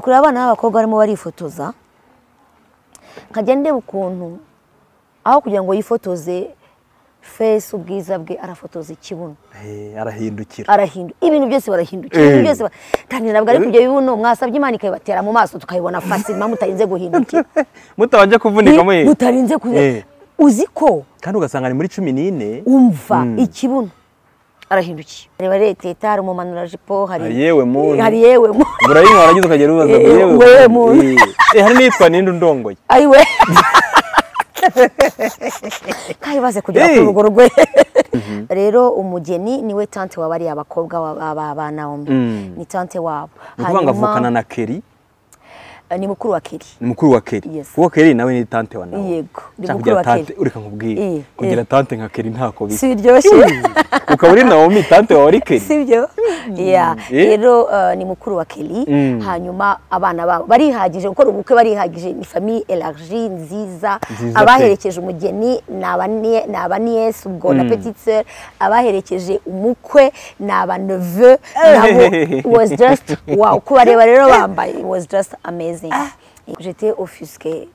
Kureba abana b'abakobwa barimo barifotoza nkajya ndeba ukuntu aho kugira ngo yifotoze fesi ubwiza bwe arafotoza ikibuno Eh, arahindukira arahindura ibintu byose barahindukira ibintu byose bara- kandi ntabwo ari kubyo bibuno mwasabye imana ikabibatera mu maso tukayibona fasima mutarinze guhindukira mutabanje kuvunika mwe mutarinze kuzi Eh. uzi ko kandi ugasanga ni muri cumi n'ine umva ikibuno arahindukiye reba reteta hari umumanurajipo hari Hari yewe muntu. hari yewe muntu murayinywa warangiza ukagera ubaza ngo Eh, yewe wewe muntu. Eh, hari n'iyitwa ninde undongoye ayiwe kayibaze kugera Hey. ku rugo rwe rero umugeni niwe tante wa bariya bakobwa ba- ba- ba- ba Naomi Mm. ni tante wabo ni ukuvuga ngo avukana na keri eh, ni mukuru wa Kelly ni mukuru wa keri Yes. kuko keri nawe ni tante wa nawe Yego, ni mukuru Cyangwa kugira wa Kelly. tante ureka nkubwire Eh, eh. kugira tante nka keri ntako bisa si biryoshye ukaba uri nawomi tante wawe ari keri sibyo Yeah. Eh? rero eh, ni mukuru wa Kelly Mm. hanyuma abana babo barihagije gukora ubukwe barihagije ni famille elargie nziza Nziza pe. abaherekeje umugeni ni abanie- ni abaniyesi ubwo na petite sœur abaherekeje umukwe ni abaneveu nabo it was just wow ko bareba rero bambaye it was just amazing j'étais offusquée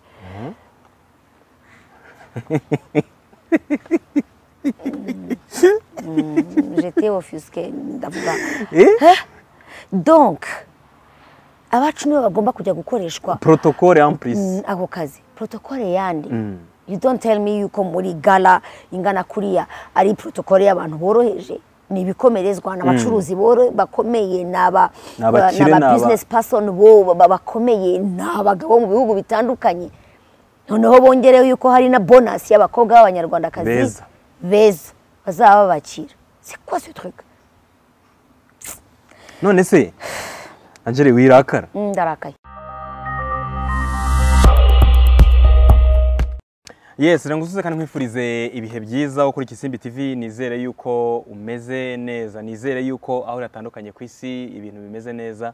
j'étais offusquée ndavuga Eh? donc abacu nibo bagomba kujya gukoreshwa protocole en plus Mm, ako kazi protokole yandi you don't tell me yuko muri gala ingana kuriya ari protokole y'abantu boroheje ni ibikomerezwa ni abacuruzi boro bakomeye ni aba Ni abakire, ni ni aba- business person bo ba- ba- bakomeye ni abagabo mu bihugu bitandukanye noneho bongereho yuko hari na bonus y'abakobwa b'abanyarwandakazi Beza. beza bazaba babakira c'est quoi ce truc none se angeli wirakara Mm, ndarakaye yes rero ngusuze kandi nkwifurize ibihe byiza wo kuri Kisimbi TV nizere yuko umeze neza nizere yuko aho uratandukanye ku isi ibintu bimeze neza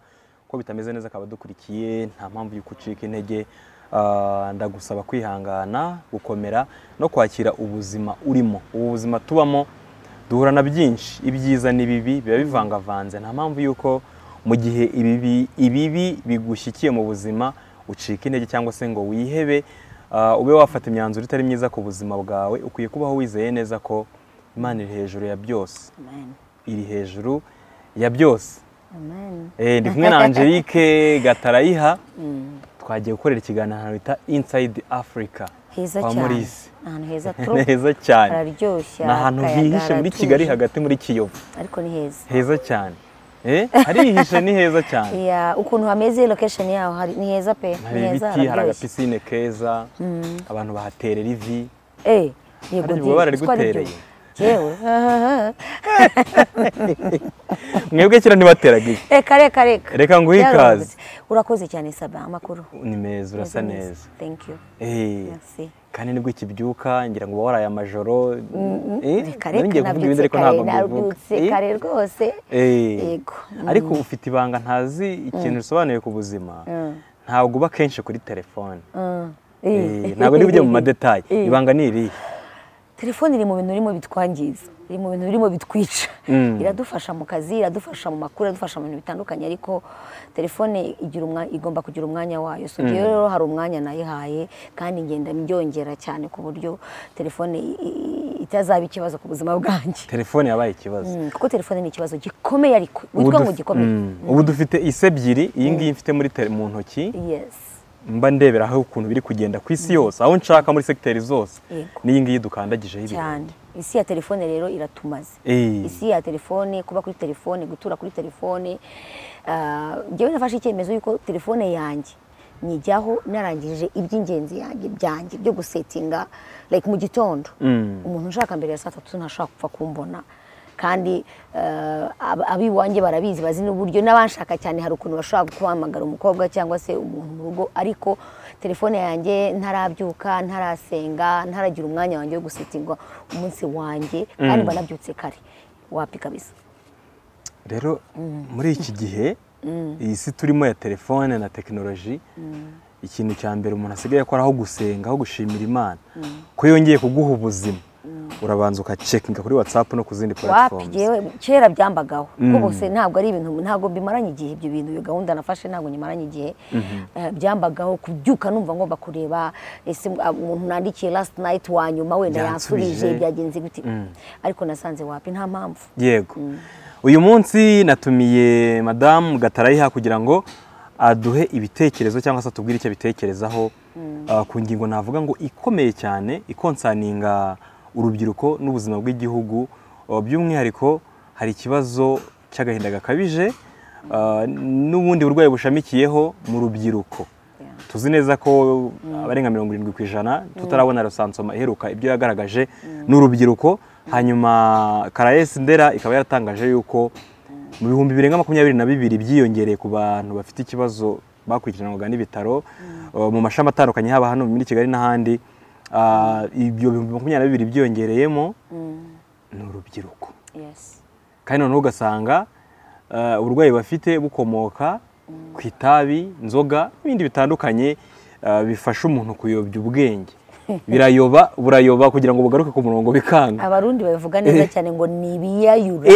ko bitameze neza akaba dukurikiye nta mpamvu yuko ucika intege Ah, ndagusaba kwihangana gukomera no kwakira ubuzima urimo ubu buzima tubamo duhura na byinshi ibyiza n'ibibi biba bivangavanze nta mpamvu yuko mu gihe ibibi ibibi bigushyikiye mu buzima ucika intege cyangwa se ngo wihebe ah, ube wafata imyanzuro itari myiza ku buzima bwawe ukwiye kubaho wizeye neza ko imana iri hejuru ya byose Amen. iri hejuru ya byose Amen. Eh, ndi kumwe na angelique gatarayiha twagiye gukorera ikiganiro bita inside africa heza kwa cyane murisi ahantu heza ni trop heza cyane hararyoshye ni ahantu akayaga hihishe muri haratuje. kigali hagati muri kiyovu ariko ni heza heza cyane Eh, harihishe ni heza cyane Ya, ukuntu hameze location yaho hari ni heza pe ni hari heza ibiti hari hararyoshye agapisine keza abantu bahaterera ivi eh yego Harya ndiye, ububabare siko ari byo. butereye. Jewe, mwebwe kera ntibateraga ivi reka reka reka Reka nguhe Byarungutse. ikaze. urakoze cyane saba amakuru ni meza urasa Meza, meza. neza thank you Eh, Merci. kandi nibwo ikibyuka ngira ngo uba waraye amajoro Eh, reka nari reka ngiye kuvuga ibindi nabyutse ariko kare ntabwo mbivuga nabyutse Eh, kare rwose eh. yego ariko ufite ibanga ntazi ikintu risobanuye ku buzima ntabwo uba kenshi kuri telefone Eh, ntabwo niba ujya mu madetaye Eh. ibanga ni irihe telefone iri mu bintu birimo bitwangiza iri mu bintu birimo bitwica Mm. iradufasha mu kazi iradufasha mu makuru iradufasha mu bintu bitandukanye ariko telefone igira umwa- igomba kugira umwanya wayo so njyewe rero hari umwanya nayihaye kandi ngenda mbyongera cyane ku buryo telefone i- i- itazaba ikibazo ku buzima bwanjye telefone yabaye ikibazo Mm, kuko telefone ni ikibazo gikomeye ariko Ubu witwa ngo duf- gikomeye Mm. ubu dufite isi ebyiri iyi ngiyi mfite muri tele- mu ntoki yes mba ndebera aho ukuntu biri kugenda ku isi yose aho nshaka muri segiteri zose Yego. n'iyi ngiyi dukandagijeho ibintu cyane isi ya telefone rero iratumaze Eh. isi ya telefone kuba kuri telefone gutura kuri telefone ah, njyewe nafashe icyemezo yuko telefone yanjye nyijyaho narangije iby'ingenzi yanjye byanjye byo gusetinga like mu gitondo umuntu ushaka mbere ya saa tatu ntashobora gupfa kumbona kandi eh, ab- ab'iwanjye barabizi bazi n'uburyo n'abanshaka cyane hari ukuntu bashobora guhamagara umukobwa cyangwa se umuntu mu rugo ariko telefone yanjye ntarabyuka ntarasenga ntaragira umwanya wanjye wo gusetinga umunsi wanjye kandi banabyutse kare wapi kabisa rero muri iki gihe iyi si turimo ya telefone na tekinoloji ikintu cya mbere umuntu asigaye akora aho gusenga aho gushimira imana ko yongeye kuguha ubuzima urabanza ukacekinga kuri watsapu no ku zindi wapi platforms yewe kera byambagaho Mm. rwose ntabwo ari ibintu ntabwo bimaranye igihe ibyo bintu iyo gahunda nafashe ntabwo nyimaranye igihe Eh, byambagaho kubyuka numva ngomba kureba ese ah, umuntu nandikiye last night wa nyuma wenda Yansubije. yansubije byagenze gute ariko nasanze wapi nta mpamvu yego uyu munsi natumiye madamu gatarayiha kugira ngo aduhe ibitekerezo cyangwa se atubwire icyo abitekerezaho ah, ku ngingo navuga ngo ikomeye cyane ikonsaninga urubyiruko n'ubuzima bw'igihugu Ah, by'umwihariko hari ikibazo cy'agahinda gakabije ah, n'ubundi burwayi bushamikiyeho mu rubyiruko tuzi neza ko abarenga mirongo irindwi ku ijana tutarabona resansoma iheruka ibyo yagaragaje n'urubyiruko hanyuma karayesi ndera ikaba yaratangaje yuko mu bihumbi birenga makumyabiri na bibiri byiyongereye ku bantu bafite ikibazo bakurikiranwaga n'ibitaro uh, mu mashami atandukanye haba hano muri kigali n'ahandi uh, ibyo bihumbi makumyabiri na bibiri byiyongereyemo ni urubyiruko yes kandi noneho ugasanga eh, uburwayi bafite bukomoka ku itabi inzoga n'ibindi bitandukanye eh, bifasha umuntu kuyobya ubwenge birayoba burayoba kugira ngo bugaruke ku murongo bikanga abarundi babivuga neza cyane ngo ni ibiyayura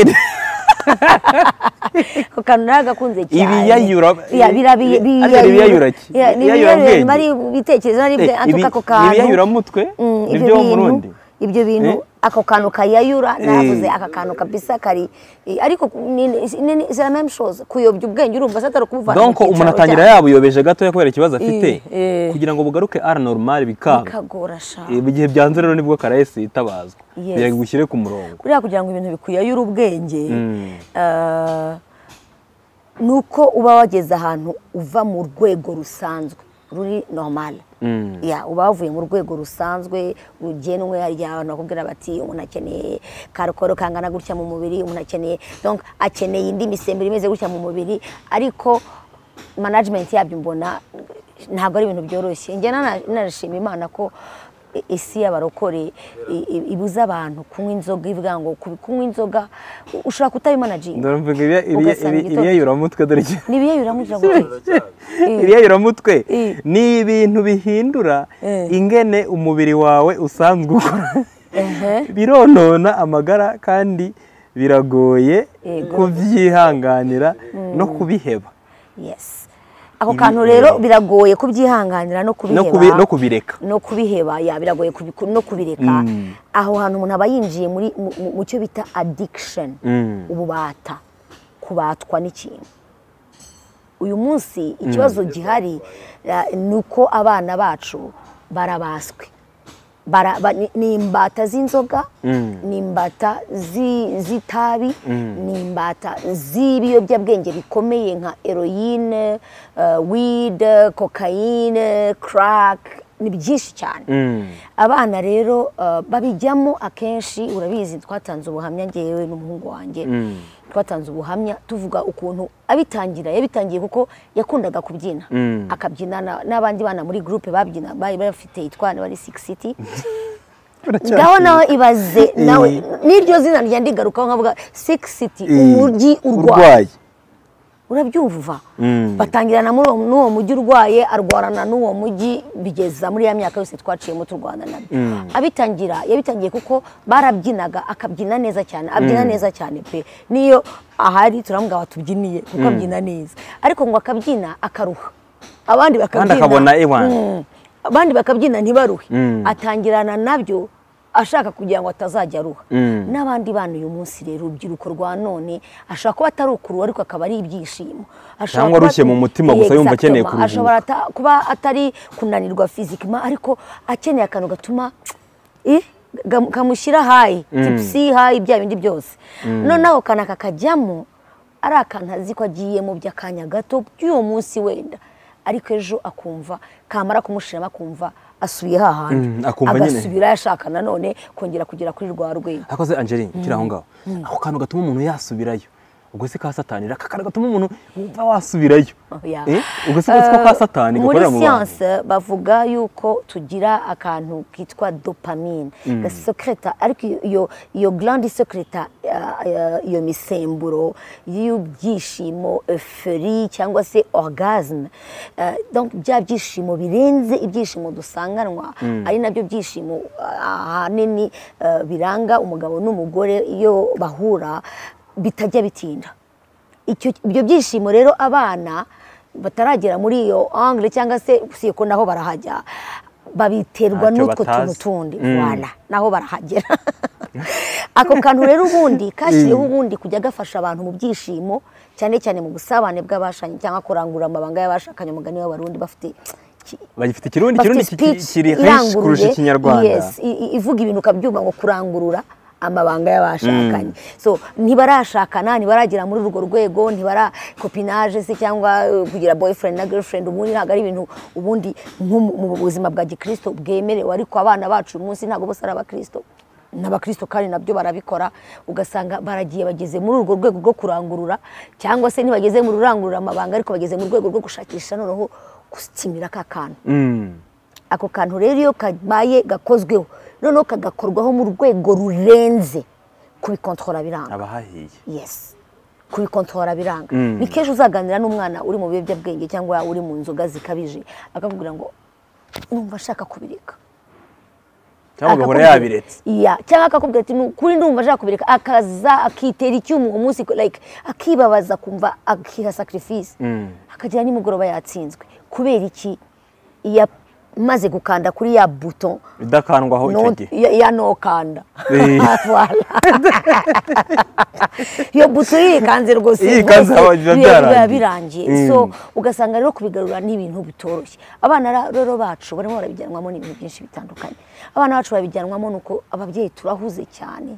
ako kantu naragakunze cyane Ibiyayura- Ya, bira- bi- Bi- ari ibiyayura ki? Ya, ni Ibiyayura ibiyayura bwenge. mari bitekerezo nari bwe Eh, antuka ibi- ako kantu ibiyayuramutwe Mm, ni ibyo byo bintu- Burundi. ibyo bintu ako kantu kayayura naravuze aka kantu kabisa kari eh, ariko ni- ni- ni- c'est la même chose kuyobya ubwenge urumva se atari ukubuvana donc umuntu atangira yabuyobeje gatoya kubera ikibazo afite eh. kugira ngo bugaruke ari normali bikanga kagora sha Eh, mu gihe byanze rero nibwo karayesi yitabazwa Yes. kugira ngo igushyire ku murongo buriya kugira ngo ibintu bikuyayure ubwenge Mm. eh, ni uko uba wageze ahantu uva mu rwego rusanzwe ruri normal Mm. ya uba wavuye mu rwego rusanzwe rugenwe hari igihe abantu bakubwira bati umuntu akeneye karokoro kangana gutya mu mubiri umuntu akeneye donc akeneye indi misemburo imeze gutya mu mubiri ariko management yabyo mbona ntabwo ari ibintu byoroshye njye nana- nanashima imana ko i- isi y'abarokore i- i- ibuza abantu kunywa inzoga ivuga ngo kubi- kunywa inzoga u- ushobora kutabimanaginga dore mvuga ibya- ibya- Ugasanga ibi- igitondo. ibiyayuramutwe dore iki- nibiyeyuramugira ngo ibiyayuramutwe Eh. ni ibintu bihindura Eh. ingene umubiri wawe usanzwe ukora bironona amagara kandi biragoye Yego. kubyihanganira no kubiheba yes ako kantu rero biragoye kubyihanganira no no kubiheba kubi- no kubireka no kubiheba ya biragoye kubiku- no kubireka Mm. aho hantu umuntu aba yinjiye muri mu- mu- mu cyo bita addiction Mm. ububata kubatwa n'ikintu uyu munsi ikibazo gihari eh, ni uko abana bacu barabaswe Bara- ba- ni- ni imbata z'inzoga Mm. ni imbata zi- z'itabi ni imbata z'ibiyobyabwenge bikomeye nka heroyine wide kokayine crack ni byinshi cyane Mm. abana rero eh, babijyamo akenshi urabizi twatanze ubuhamya ngewe n'umuhungu wanjye Mm. twatanze ubuhamya tuvuga ukuntu abitangira yabitangiye kuko yakundaga kubyina Mm. akabyina na- n'abandi bana muri groupe babyina bari bafite itwana bari six city Baracyafite. ngaho nawe ibaze nawe Eh. n'iryo zina rya ndigarukaho nkavuga six city Eh. umujyi urwaye urwaye urabyumva Mm. batangirana muri uwo- n'uwo mujyi urwaye arwarana n'uwo mujyi bigeza muri ya myaka yose twaciyemo turwana nabyo abitangira yabitangiye kuko barabyinaga akabyina neza cyane abyina neza cyane pe niyo ahari turamugawa tubyiniye kuko abyina neza ariko ngo akabyina akaruha abandi bakabyina akabona, "Ewana." Mm. abandi bakabyina ntibaruhe Mm. atangirana nabyo ashaka kugira ngo atazajya aruha Mm. n'abandi bana uyu munsi rero urubyiruko rwa none ashobora kuba atari ukuruha ariko akaba ari ibyishimo Ashobora Cyangwa kuba- arushye mu mutima gusa yumva akeneye Exactement. kuruhuka. ashobora ata- kuba atari kunanirwa fizikima ariko akeneye akantu gatuma eh, gam- kamushyira hayi tipsi hayi bya bindi byose noneho ako kantu kakajyamo ari akantu azi ko agiyemo by'akanya gato by'uwo munsi wenda ariko ejo akumva kamara kumushiramo akumva asubiye hahandi Mm, akumva nyine. agasubira yashaka nanone kongera kugera kuri rwa rwego akoze angeline kiri aho ngaho ako kantu gatuma umuntu yasubirayo ubwo si ka satani kakara gatuma umuntu wumva wasubirayo Oya. Eh, ubwo si ko ka satani muri gakorera mu bantu siyanse bavuga yuko tugira akantu kitwa dopamine gasekereta ariko iyo- iyo iyo garandi sekereta iyo misemburo y'ibyishimo eferi cyangwa se orgasme Eh, donc bya byishimo birenze ibyishimo dusanganwa ari nabyo byishimo ah, ahanini eh, biranga umugabo n'umugore iyo bahura bitajya bitinda icyo ibyo byishimo rero abana bataragera muri iyo angire cyangwa se siko naho barahajya babiterwa Ntacyo n'utwo tuntu batazi. tundi Mm. wana naho barahagera ako kantu rero ubundi kashyiriweho ubundi kujya gafasha abantu mu byishimo cyane cyane mu busabane bw'abashakanye cyangwa kurangura amabanga y'abashakanye umugani w'abarundi bafite bagifite ikirundi bafite ikirundi ki- ki- speech kiri henshi kurusha iranguruye, ikinyarwanda yes, i- i- ivuga ibintu ukabyumva ngo kurangurura amabanga y'abashakanye so ntibarashakana ntibaragera muri urwo rwego ntibara kopinage se cyangwa eh, kugira boyfriend na girlfriend ubundi ntabwo ari ibintu ubundi nko mu mu buzima bwa gikristo bwemerewe ariko abana bacu uyu munsi ntabwo bose ari abakristo n'abakristo kandi nabyo barabikora ugasanga baragiye bageze muri urwo rwego rwo kurangurura cyangwa se ntibageze mu rurangurura amabanga ariko bageze mu rwego rwo gushakisha noneho gusimira ka kantu Mm. ako kantu rero iyo kabaye gakozweho noneho kagakorwaho mu rwego rurenze kubikontorora biranga abahahiye yes kubikontorora biranga Mm. ni kenshi uzaganira n'umwana uri mu biyobyabwenge cyangwa uri mu nzoga zikabije akakubwira ngo numva ashaka kubireka cyangwa ugahora Akakubwira- yabiretse Iya, cyangwa akakubwira ati "Ni ukuri ndumva ashaka kubireka akaza akitera icyuma uwo munsi like akibabaza kumva akiha sacrifice Mm. akagira nimugoroba yatsinzwe kubera iki yamaze gukanda kuri ya buto idakandwaho icyo gihe ya, ya nokanda Eh. Voilà. iyo buto irikanze rwose Iyo rwose ikanze haba biba biba- biba byarangiye. birangiye Mm. so ugasanga rero kubigarura ni ibintu bitoroshye abana ra- rero bacu barimo barabijyanwamo n'ibintu byinshi bitandukanye abana bacu babijyanwamo nuko ababyeyi turahuze cyane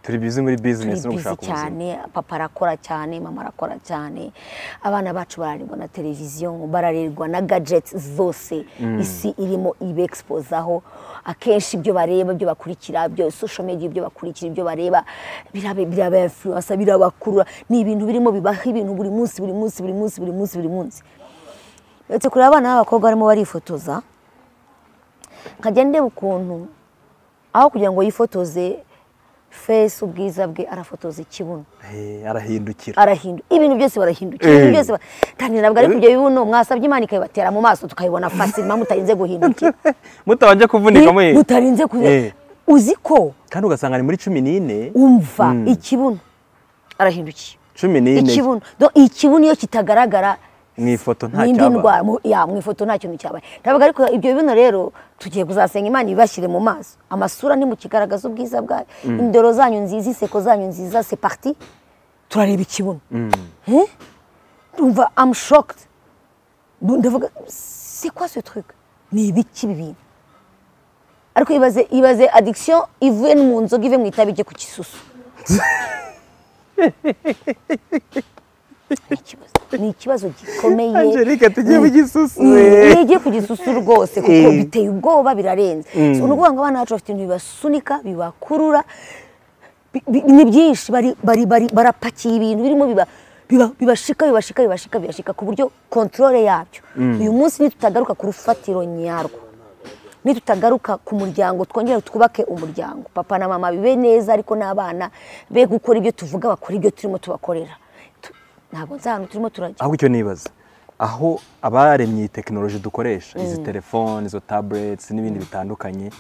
turi bizi muri turi bizinesi no bizi gushaka ubuzima cyane papa arakora cyane mama arakora cyane abana bacu bararerwa na televiziyo bararerwa na gadgets zose isi irimo ibexpozaho akenshi ibyo bareba ibyo bakurikira byo social media ibyo bakurikira ibyo bareba birabe- birabainfluensa birabakurura ni ibintu birimo bibaho ibintu buri munsi buri munsi buri munsi buri munsi buri munsi uretse kureba abana b'abakobwa barimo barifotoza nkajya ndeba ukuntu aho kugira ngo yifotoze fesi ubwiza bwe arafotoza ikibuno Eh, arahindukira arahindura ibintu byose barahindukira ibintu Eh. byose ba- kandi ntabwo ari kubyo bibuno mwasabye imana ikabibatera mu maso tukayibona fasima mutarinze guhindukira mutabanje kuvunika mwe mutarinze kuze Eh. uzi ko kandi ugasanga ni muri cumi n'ine umva ikibuno arahindukiye cumi n'ine ikibuno Do- ikibuno iyo kitagaragara mu ifoto nta n'indi cyaba ndwara mu- ya, mu ifoto nta kintu cyabaye ntabwo ariko ibyo bino rero tugiye kuzasenga imana ibashyire mu maso amasura nimukigaragaza ubwiza bwayo indoro zanyu nziza inseko zanyu nziza se parti turareba ikibuno Eh? ndumva am shocked Ndu- ndavuga c'est quoi ce truc ni ibiki bibi ariko ibaze ibaze addiction ivuye no mu nzoga ive mu itabi ijye ku kisusu Ni ikibazo- ni ikibazo gikomeye Angelique, tugiye mu gisusu, eh. nijye ku gisusu rwose kuko Eh. biteye ubwoba birarenze So, ni ukuvuga ngo abana bacu bafite ibintu bibasunika bibakurura bi- bi- ni byinshi bari- bari- bari- barapakiye ibintu birimo biba- biba- bibashika bibashika bibashika bibashika ku buryo kontorore yabyo uyu munsi nitutagaruka ku rufatiro nyarwo nitutagaruka ku muryango twongere twubake umuryango papa na mama bibe neza ariko n'abana be gukora ibyo tuvuga bakora ibyo turimo tubakorera Tu- ntabwo nzi ahantu turimo turajya ahubwo icyo nibaza aho abaremye iyi tekinoloji dukoresha izi telefoni izo tabureti n'ibindi bitandukanye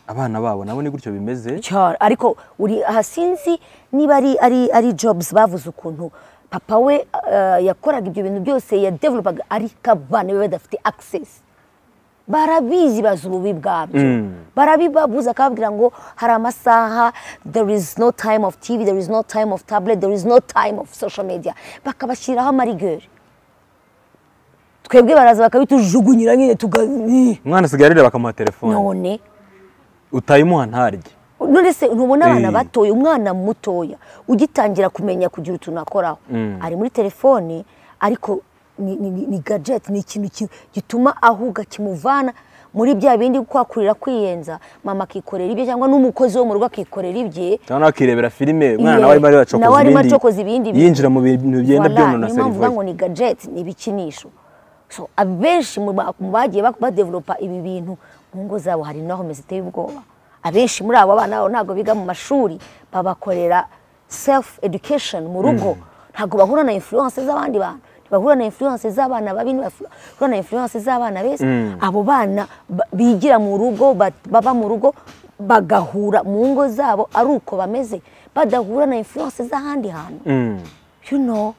abana babo nabo ni gutyo bimeze cyane ariko uri aha sinzi niba ari ari ari jobs bavuze ukuntu papa we eh, yakoraga ibyo bintu byose yadevelopaga ariko abana be badafite access barabizi bazi ububi bwabyo barabibabuza akababwira ngo hari amasaha there is no time of tv there is no time of tablet there is no time of social media bakabashyiraho amarigeri twebwe baraza bakabitujugunyira nyine tuga umwana asigaye arira bakamuha telefoni none utayimuha ntarye none se ntubona abana Eh. batoya umwana mutoya ugitangira kumenya kugira utuntu akoraho ari muri telefoni ariko ni, ni, ni, ni gadget ni ikintu ki- gituma ahuga kimuvana muri bya bindi kwakurira kwiyenza mama akikorera ibye cyangwa n'umukozi wo mu rugo akikorera ibye cyangwa nawe akirebera filime umwana Iye, nawe arimo nawe arimo aracokoza acokoza ibindi ibindi bintu. yinjira mu bintu bigenda Voilà, niyo byonona mpamvu serivisi uvuga ngo ni gadget ni ibikinisho so abenshi mu ba- mu bagiye bak- badevelopa ibi bintu mu ngo zabo hari naho ziteye ubwoba abenshi muri abo bana babo ntabwo biga mu mashuri babakorera self education mu rugo ntabwo bahura na influence z'abandi bantu ntibahura na influence z'abana babi ntibahura na influence z'abana beza abo bana ba- bigira mu rugo ba- baba mu rugo bagahura mu ngo zabo ari uko bameze badahura na influence z'ahandi hantu you know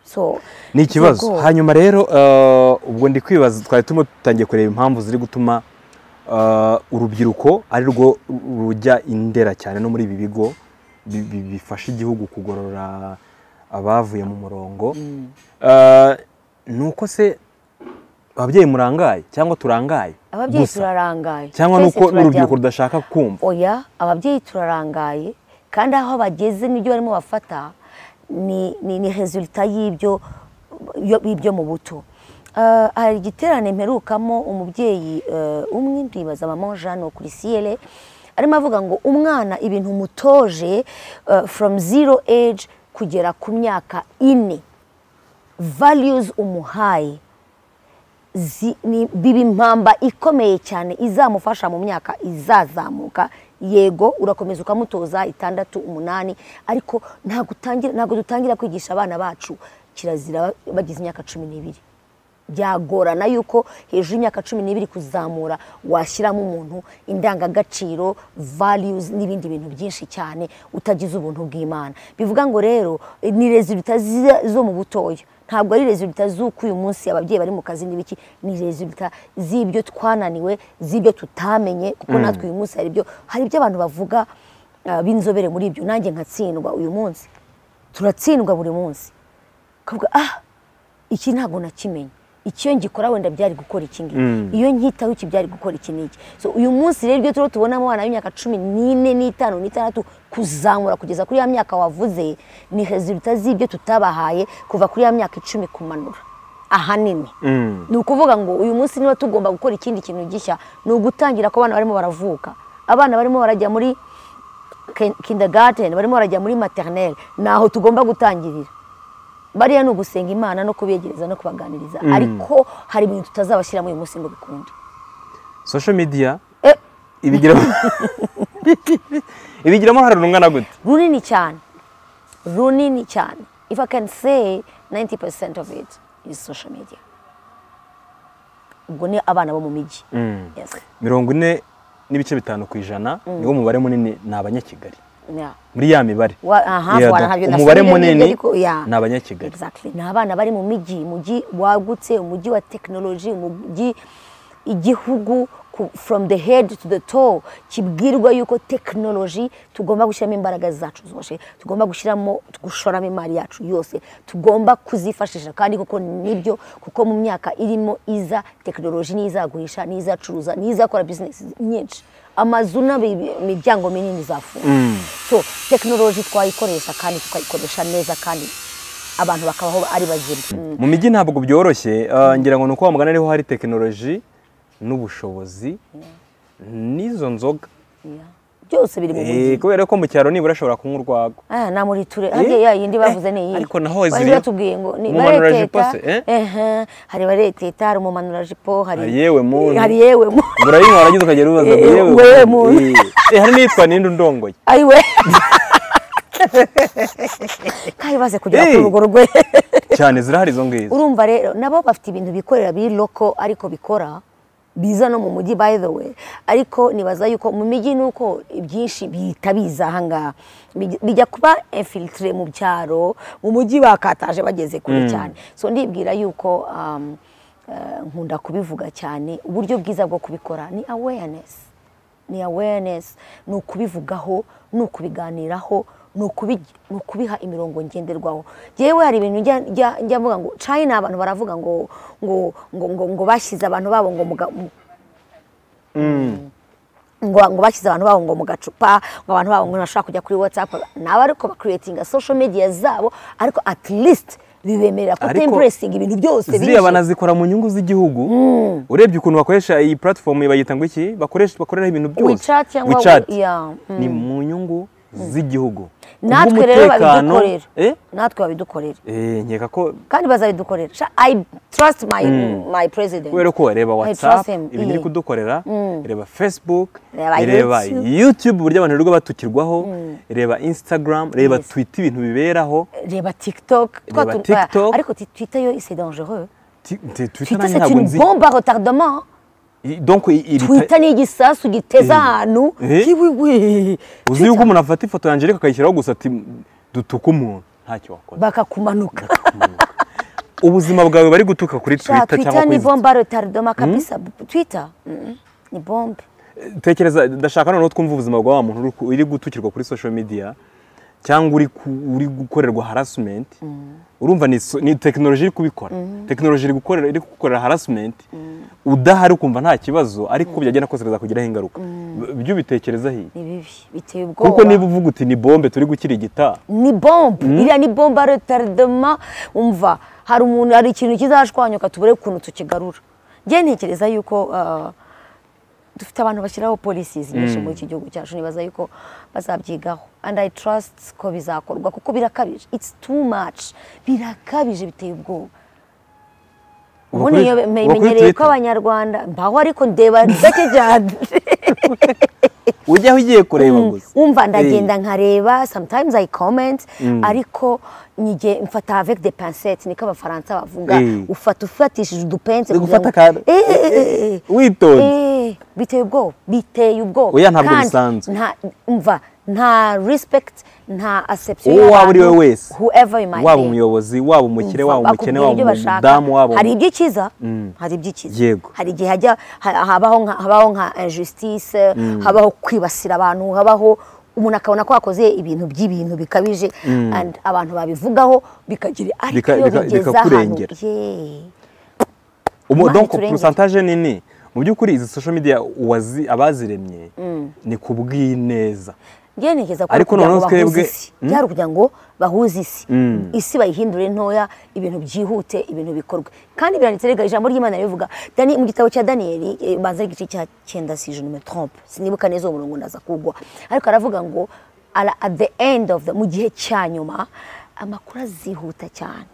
so ni ikibazo zigora. hanyuma rero eh, ubwo ndi kwibaza twari turimo dutangiye kureba impamvu ziri gutuma eh, urubyiruko ari rwo rujya indera cyane no muri ibi bigo bi- bi- bifasha igihugu kugorora abavuye mu murongo Eh, ni uko se ababyeyi murangaye cyangwa turangaye ababyeyi gusa? turarangaye cyangwa ni Twese uko n'urubyiruko turajyamo. rudashaka kumva oya ababyeyi turarangaye kandi aho bageze n'ibyo barimo bafata ni ni ni resulita y'ibyo yo- y'ibyo mu buto Eh, hari igiterane mperukamo umubyeyi eh, umwe ndibaza mama Jeanne wo kuri siyere arimo avuga ngo umwana ibintu umutoje eh, from zero age kugera ku myaka ine values umuhaye zi- ni- biba impamba ikomeye cyane izamufasha mu myaka izazamuka yego urakomeza ukamutoza itandatu umunani ariko ntabwo utangira- ntabwo dutangira kwigisha abana bacu kirazira bagize imyaka cumi n'ibiri byagorana y'uko hejuru y'imyaka cumi n'ibiri kuzamura washyiramo umuntu indangagaciro values n'ibindi bintu byinshi cyane utagize ubuntu bw'imana bivuga ngo rero ni rezilita zo mu butoya ntabwo ari rezilita z'uko uyu munsi ababyeyi bari mu kazi n'ibiki ni rezilita z'ibyo twananiwe z'ibyo tutamenye kuko natwe uyu munsi hari ibyo hari ibyo abantu bavuga ah, b'inzobere muri ibyo nanjye nkatsindwa uyu munsi turatsindwa buri munsi ukavuga ah iki ntabwo nakimenye ikiyo ngikora wenda byari gukora iki ngiki iyo nkitaho iki byari gukora iki n'iki so uyu munsi rero ibyo turiho tubonamo abana b'imyaka cumi n'ine n'itanu n'itandatu kuzamura kugeza kuri ya myaka wavuze ni resulita z'ibyo tutabahaye kuva kuri ya myaka icumi kumanura ahanini ni ukuvuga ngo uyu munsi niba tugomba gukora ikindi kintu gishya ni ugutangira ko abana barimo baravuka abana barimo barajya muri kin- kindergarten barimo barajya muri maternelle ni aho tugomba gutangirira bariya ni ugusenga imana no kubegereza no kubaganiriza ariko hari ibintu tutazabashyiramo uyu munsi ngo bikunde social media Eh. ibigiramo ibigiramo uruhare rungana gute runini cyane runini cyane if i can say 90% of it is social media ubwo ni abana bo mu mijyi yes mirongo ine n'ibice bitanu ku ijana niwo mubare munini ni abanyakigali yeah. muri ya mibare Wa- aha, Yeah, wana- donc ntabyo umubare nasubira nibyo, munini ariko, yeah. ni abanyakigali Exactly. ni abana bari mu mijyi umujyi wagutse umujyi wa tekinoloji umujyi igihugu ku- from the head to the toe kibwirwa yuko tekinoloji tugomba gushyiramo imbaraga zacu zose tugomba gushyiramo gushoramo imari yacu yose tugomba kuzifashisha kandi kuko nibyo kuko mu myaka irimo iza tekinoloji n'izagurisha n'izacuruza n'izakora bizinesi nyinshi amazu n'imiryango minini izafunga so tekinoloji twayikoresha kandi tukayikoresha neza kandi abantu bakabaho ari bazima Mm. mu mijyi ntabwo byoroshye eh, ngira ngo ni uko wamugana ariho hari tekinoloji n'ubushobozi n'izo nzoga Yeah. byose biri mu Eh, mujyi kubera ko mu cyaro nibura ashobora kunywa urwagwa Ah, na muri ture harya ya yindi bavuze ni iyi ariko naho bari ziriyo. batubwiye ngo ni Umumanura bareteta jipo se, eh? ehe, hari bareteta hari umumanura jipo hari Hari yewe muntu. hari yewe muntu murayinywa warangiza ukagenda ubaza ngo Eh, yewe wewe muntu." eh, eh, hari n'iyitwa ninde undongoye ayiwe kandi baze kugera Hey. kuri urwo rwe cyane zirahari izo ngizo urumva rero nabo bafite ibintu bikorera biri loko ariko bikora biza no mu mujyi by the way ariko nibaza yuko mu mijyi ni uko ibyinshi bihita biza ahangaha Bij- bijya kuba infiltre mu byaro mu mujyi bakataje bageze kure cyane so ndibwira yuko um, eh, nkunda kubivuga cyane uburyo bwiza bwo kubikora ni awareness ni awareness ni ukubivugaho ni ukubiganiraho ni ukubi- ni ukubiha imirongo ngenderwaho yewe hari ibintu njya- njya- njya mvuga ngo china abantu baravuga ngo ngo ngo ngo, ngo bashyize abantu babo ngo mu ga- mu- ngo ngo bashyize abantu babo ngo mu gacupa ngo abantu babo ngo ntibashobora kujya kuri watsapu ni abo ariko bakiriyetinga social media zabo ariko at least bibemerera ko Ariko temburesingi ibintu byose ziriya banazikora mu nyungu z'igihugu urebye ukuntu bakoresha iyi platform bayita ngo iki bakoresha bakoreraho ibintu byose WeChat cyangwa WeChat. we- yeah, mm. ni mu nyungu z'igihugu natwe rero Kubw'umutekano- babidukorera Eh? natwe babidukorera Eh, nkeka ko kandi bazabidukorera Sha- i trust my, my president kubera ko wareba whatsapp trust him, ibintu iri eh. kudukorera reba facebook Reba reba YouTube. youtube uburyo abantu rero batukirwaho reba instagram reba Yes. twitter ibintu biberaho reba tiktok Twa Reba tu- TikTok. ariko ti- twitter yo c'est dangereux Ti- ti- twitter twitter nanjye c'est ntabwo une nzi bombe à retardement I- donc i- iri- twitter ni igisasu giteza Eh. ahantu Eh. kiwiwi uzi yuko umuntu afata ifoto yanjye ariko akayishyiraho gusa ati dutuka umuntu ntacyo wakora bakakumanuka ubuzima bwawe bari gutuka kuri Sha, twitter cyangwa twitter ni kuri bombe à retardement kabisa twitter mm, ni bombe tekereza ndashaka noneho twumva ubuzima bwa wa muntu uri ku- uri gutukirwa kuri social media cyangwa uri ku- uri gukorerwa harassment urumva ni so- ni tekinoloji iri kubikora tekinoloji iri gukorera iri kugukorera harassment udahari ukumva nta kibazo ariko byagenda kose bizakugiraho ingaruka B- byo ubitekerezaho iyi ni bibi biteye ubwoba kuko niba uvuga uti ni bombe turi gukirigita ni bombe iriya ni bombe retardema umva hari umuntu hari ikintu kizashwanyuka tubure ukuntu tukigarura njye ntekereza yuko ah, dufite abantu bashyiraho polisi nyinshi muri iki gihugu cyacu nibaza yuko bazabyigaho and i trust ko bizakorwa kuko birakabije it's too much birakabije biteye ubwoba Uba ubundi kuri- iyo uba kuri menyereye ko Twitter? abanyarwanda mbaho ariko ndeba gake cyane ujyaho ugiye kureba gusa umva Eh, ndagenda nkareba sometimes i comment ariko njye mfata avec des pincettes niko abafaransa bavuga Eh. ufata ufatishije udupence uri kugira gufata ngo- aka Eh, eh, eh, eh, eh. witonze Eh, biteye ubwoba biteye ubwoba Oya, ntabwo Kandi bisanzwe. nta umva nta respect nta acception uwo waba y'abantu, uri we wese whoever you might waba be. umuyobozi waba umukire waba umukene bakubwira waba ibyo bashaka. umudamu waba hari iby'icyiza hari iby'icyiza Yego. hari igihe hajya ha- habaho nka habaho nka injustice habaho kwibasira abantu habaho umuntu akabona ko yakoze ibintu by'ibintu bikabije and abantu babivugaho bikagira ariko Bika- iyo bika- bigeze ahantu bikakurengera. yeah. Umu- Imana donc iturengere. pourcentage nini mu by'ukuri izi social media uwazi- abaziremye ni ku bw'ineza njyewe ntekereza ko ari Ariko ukugira ngo noneho bahuze twebwe- isi byari ukugira ngo bahuze isi isi bayihindure ntoya ibintu byihute ibintu bikorwe kandi biranditse rega ijambo ry'imana rivuga Dani- mu gitabo cya daniyeli eh, banza ari igice cya cyenda si je ne me trompe sinibuka neza uwo murongo ndaza kugwa ariko aravuga ngo "Ala- at the end of the mu gihe cya nyuma amakuru azihuta cyane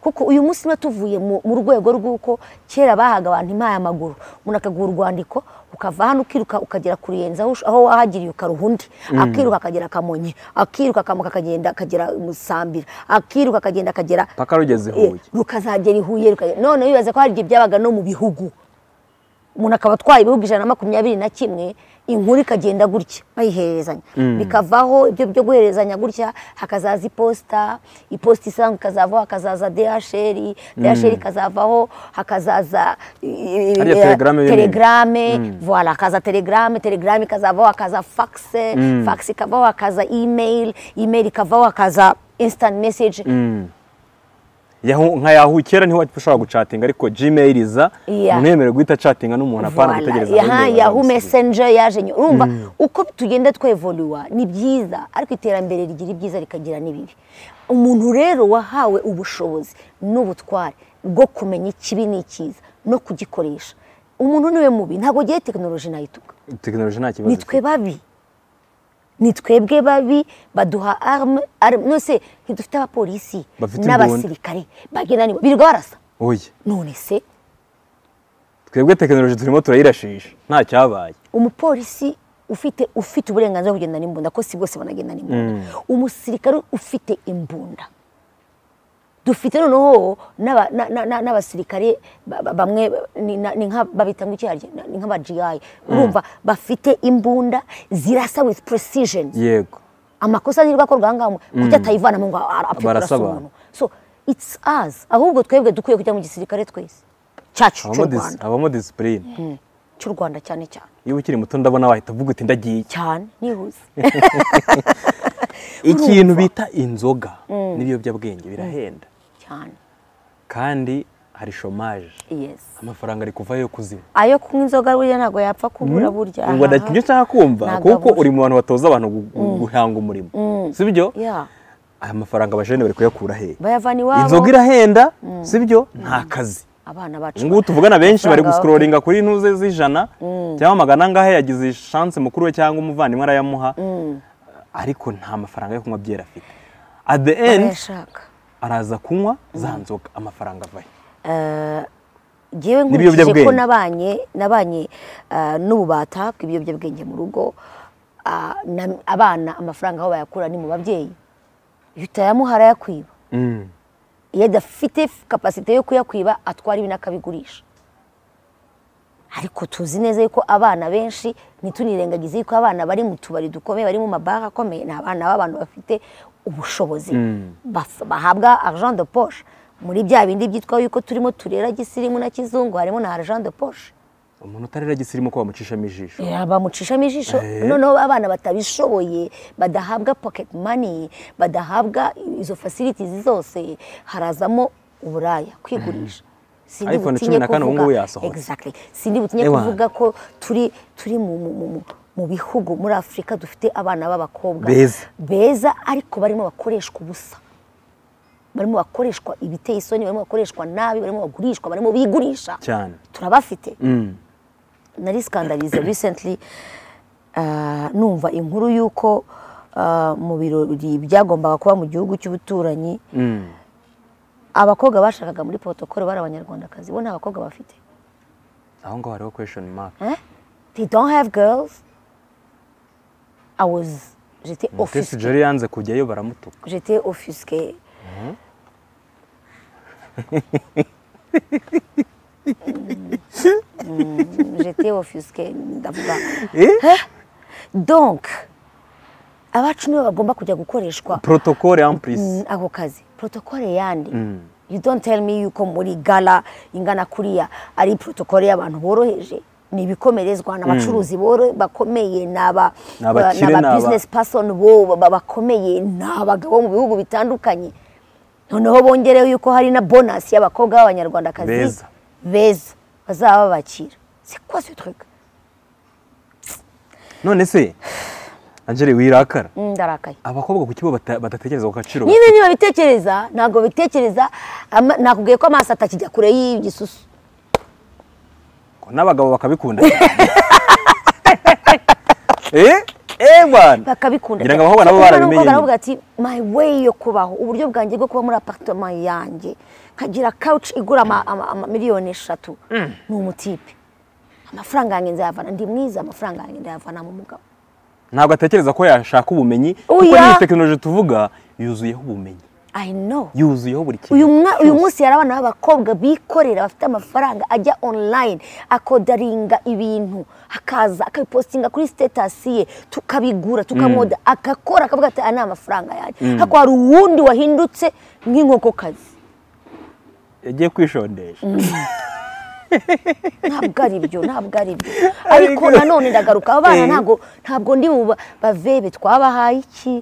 kuko uyu munsi niba tuvuye mu mu rwego rw'uko kera bahaga abantu impaye amaguru umuntu akaguha urwandiko ukava hano ukiruka ukagera kurenza aho ush- aho wahagiriye ukaruha undi akiruka akagera akamonyi akiruka akamuka akagenda akagera musambira akiruka akagenda akagera paka rugeze Eh, huye rukazagera i huye rukagera none wibaza ko hari igihe byabaga no mu bihugu umuntu akaba atwaye ibihugu ijana na makumyabiri na kimwe inkuru ikagenda gutya bayiherezanya bikavaho ibyo byo guherezanya gutya hakazaza iposita iposita isanzwe ikazavaho hakazaza dhr dhr ikazavaho hakazaza eh, Hariya eh, telegrame bene. telegrame voilà hakaza telegrame telegrame ikazavaho hakaza faxe fax ikavaho hakaza email email ikavaho hakaza instant message Yahu- nka yahu kera niho ushobora gucatinga ariko gmail iza Yeah. umuntu yemerewe guhita acatinga n'umuntu apana Voilà. gutegereza Yaha, abandi Yahoo bazamusubiza. messenger yaje nyuma urumva uko tugenda twevoluwa ni byiza ariko iterambere rigira ibyiza rikagira n'ibibi umuntu rero wahawe ubushobozi n'ubutware bwo kumenya ikibi n'ikiza no kugikoresha umuntu niwe mubi ntabwo agiye tekinoloji nayituka tekinoloji nta kibazo ni twe babi ni twebwe babi baduha arme arme nose ntidufite abapolisi Bafite imbunda. n'abasirikare bagenda nibo birirwa barasa oye none se twebwe tekinoloji turimo turayirashisha nta cyabaye umupolisi ufite ufite uburenganzira bwo kugenda n'imbunda ko si bose banagenda n'imbunda umusirikare ufite imbunda dufite noneho n'aba- na- na- na- n'abasirikare ba- ba- bamwe ni na- ni nka babita ngo iki harya? ni nk'aba GI urumva bafite imbunda zirasa with precision yego amakosa nirwo akorwa aha ngaha mu- kuki atayivanamo ngo ara- apfe kurasa Barasa umuntu so it's us ahubwo twebwe dukwiye kujya mu gisirikare twese cyacu cy'u habamo disi- Rwanda habamo disipurine cy'u Rwanda cyane cyane iyo ukiri muto ndabona wahita uvuga uti ndagiye cyane nihuse ikintu bita inzoga n'ibiyobyabwenge birahenda cyane kandi hari shomaje yes amafaranga ari kuvayo yo kuziba ayo kunywa inzoga burya ntabwo yapfa kubura burya ubwo aha. nibyo nshaka kumva Ntabwo kuko abura. uri mu bantu batoza abantu gu- guhanga umurimo sibyo Yeah. aya mafaranga abajene bari kuyakura he bayavana iwabo inzoga irahenda sibyo nta kazi abana bacu ubu ngubu tuvugana benshi bari Amafaranga gusikororinga kuri intuze z'ijana cyangwa magana angahe yagize shanse mukuru we cyangwa umuvandimwe arayamuha ariko nta mafaranga yo kunywa byera afite at the end barayashaka araza kunywa za nzoga amafaranga avayo ngewe nkurikije N'ibiyobyabwenge. ko nabanye nabanye ah, n'ububata bw'ibiyobyabwenge mu rugo ah, na- abana amafaranga aho bayakura ni mu babyeyi iyo utayamuha arayakwiba Mm. iyo adafite kapasite yo kuyakwiba atwara ibi n'akabigurisha ariko tuzi neza yuko abana benshi ntitunirengagize yuko abana bari mu tubari dukomeye bari mu mabara akomeye ni abana b'abantu bafite ubushobozi Baf- bahabwa argent de poche muri bya bindi byitwa yuko turimo turera gisirimu na kizungu harimo na argent de poche umuntu utarera gisirimu ko bamucishamo ijisho Eh, bamucishamo ijisho Eh. noneho abana batabishoboye badahabwa pocket money badahabwa izo facilities zose harazamo uburaya kwigurisha Sindi iPhone butinye cumi na kane ubu kuvuga- ngubu yasohotse. Exactly. sindi butinye Ewana. kuvuga ko turi turi mu, mu, mu, mu- mu bihugu muri afurika dufite abana b'abakobwa Beza. beza ariko barimo bakoreshwa ubusa barimo bakoreshwa ibiteye isoni barimo bakoreshwa nabi barimo bagurishwa barimo bigurisha cyane turabafite Mm. narisikandarize recently ah, numva inkuru y'uko ah, mu birori byagombaga kuba mu gihugu cy'ubuturanyi Mm. abakobwa bashakaga muri protokole bari abanyarwandakazi bo nta bakobwa bafite aho ngaho hariho question mark Eh? they don't have girls i was j'étais mutesi offusquée jeri yanze kujyayo baramutuka j'étais offusquée Mm, j'étais offusquée ndavuga Eh? donc abacu nibo bagomba kujya gukoreshwa protokole en plus Mm, ako kazi protokole yandi you don't tell me yuko muri gala ingana kuriya ari protokole y'abantu boroheje ni ibikomerezwa ni abacuruzi boro- bakomeye ni aba Ni abakire, ni ni aba- business person bo ba- ba- bakomeye ni abagabo mu bihugu bitandukanye noneho bongereho yuko hari na bonasi y'abakobwa b'abanyarwandakazi Beza. beza bazaba babakira c'est quoi ce truc none se angeli wirakara Mm, ndarakaye abakobwa ku kigo bata- badatekereza ku gaciro niba ntibabitekereza ntabwo bitekereza ama- nakubwiye ko amaso atakijya kure y'igisusu bafite. n'abagabo bakabikunda eh eh bana bakabikunda Ngira ngo abakobwa nabo barabimenye nyine. baravuga ati my way yo kubaho uburyo bwanjye bwo kuba muri apartoma yanjye nkagira couch igura ama- ama- amamiliyoni eshatu ni umutipe amafaranga yanjye nzayavana ndi mwiza amafaranga yanjye ndayavana mu mugabo ntabwo atekereza ko yashaka ubumenyi kuko Oya. n'iyi tekinoloji tuvuga yuzuyeho ubumenyi i know yuzuyeho buri kintu uyu mwa- uyu munsi hari abana b'abakobwa bikorera bafite amafaranga ajya online akodaringa ibintu akaza akabipostinga kuri sitatasi ye tukabigura tukamoda agakora akavuga ati aya ni amafaranga yanjye ariko hari uwundi wahindutse nk'inkokokazi yagiye kwishondesha ntabwo ari byo ntabwo ari byo ariko nanone ndagaruka aba bana Eh. ntabwo ntabwo ndi buba- bavebe twabahaye iki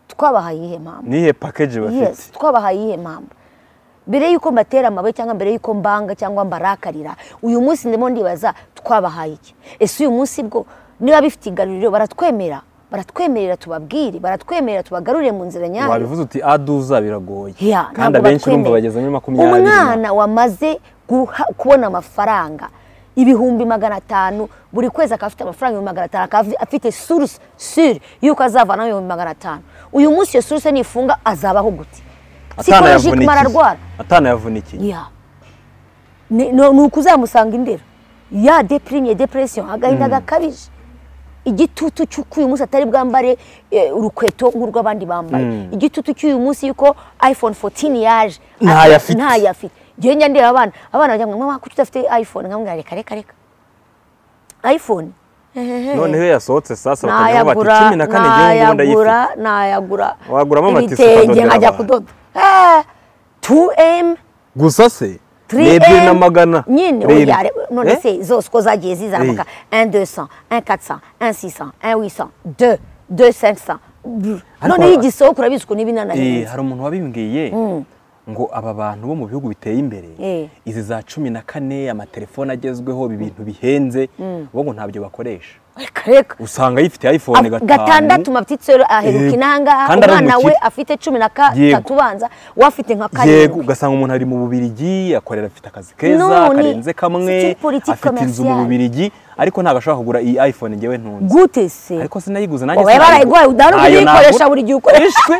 twabahaye iyihe mpamvu nihe pakeji bafite yes twabahaye iyihe mpamvu mbere y'uko mbatera amabuye cyangwa mbere y'uko mbanga cyangwa mbarakarira uyu munsi ndimo ndibaza twabahaye iki ese uyu munsi bwo niba bifite igaruriro baratwemera baratwemerera tubabwire baratwemerera tubagarurire mu nzira nyayo wabivuze uti aduza biragoye Yeah, kandi ntabwo abenshi urumva batwemera. bageze muri makumyabiri na- umwana wamaze guha- kubona amafaranga ibihumbi magana atanu buri kwezi akaba afite amafaranga ibihumbi magana atanu akaba afite suruse sure y'uko azavanaho ibihumbi magana atanu uyu munsi iyo suruse nifunga azabaho gute psychologique atanayavunikiye. mararwara atanayavunikiye ya ni ni- ni ukuzamusanga indera ya deprimiye depression agahinda gakabije igitutu cy'uko uyu munsi atari bwambare eh, urukweto nk'urw'abandi bambaye igitutu cy'uyu munsi yuko iphone 14 yaje Ntayo afite. ntayo afite njyewe njya ndeba abana abana bajya ngo mama kuki udafite iphone nkamubwira reka reka reka iphone noneho iyo yasohotse sasa bakajya bati nayagura cumi na kane igihe ngo ndayifite nayagura nayagura Waguramo amatisi ibitenge ukadodera nkajya abantu. kudoda Eh, 2m gusa se ni ebyiri na 3M magana nyine Rero. oya re- none Eh? se zose uko zagiye zizamuka 1200 1400 1600 1800 2 2500 Ariko noneho ha- igisohoka urabizi ko Eh, n'ibinanarenze hari umuntu wabimbwiye ngo aba bantu bo mu bihugu biteye imbere Eh. izi za cumi na kane amatelefone agezweho ibi bintu bihenze bo ngo ntabyo bakoresha reka reka usanga yifite iphone Af- gatanu gatandatu maptitsero aheruka Yego. inangaha Kandi ari umwana we umukire. afite cumi na ka- Yego. gatatu ubanza we afite nka yego karindwi ugasanga umuntu ari mu bubirigi akorera afite akazi keza None, karenze kamwe c'est une politique afite inzu mu commerciale. bubirigi ariko ntabwo ashobora kugura iyi iphone ngewe ntunze gute se ariko sinayiguze nanjye wabaye barayiguhaye udahora Ntayo kuyikoresha nagura. buri gihe ukoresha Ishwe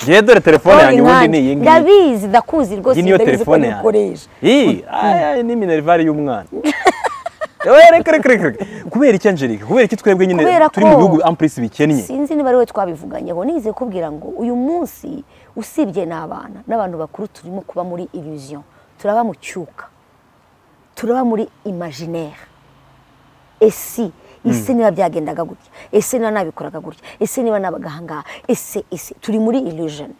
ngewe dore telefone yanjye ubundi ni iyi ngiyi ndabizi ndakuzi rwose iyi niyo ndabizi ko telefone yanjye nikoresha iyi aya ni minerivare y'umwana Ewe, reka reka reka reka. kubera iki Angelique kubera iki twebwe nyine Kubera turi mu ko- bihugu ampurisi bikennye sinzi niba ari we twabivuganyeho nize kubwira ngo uyu munsi usibye ni abana n'abantu bakuru turimo kuba muri illusion turaba mu cyuka turaba muri imaginaire ese ese niba byagendaga gutya ese niba nabikoraga gutya ese niba nabaga ahangaha ese ese turi muri illusion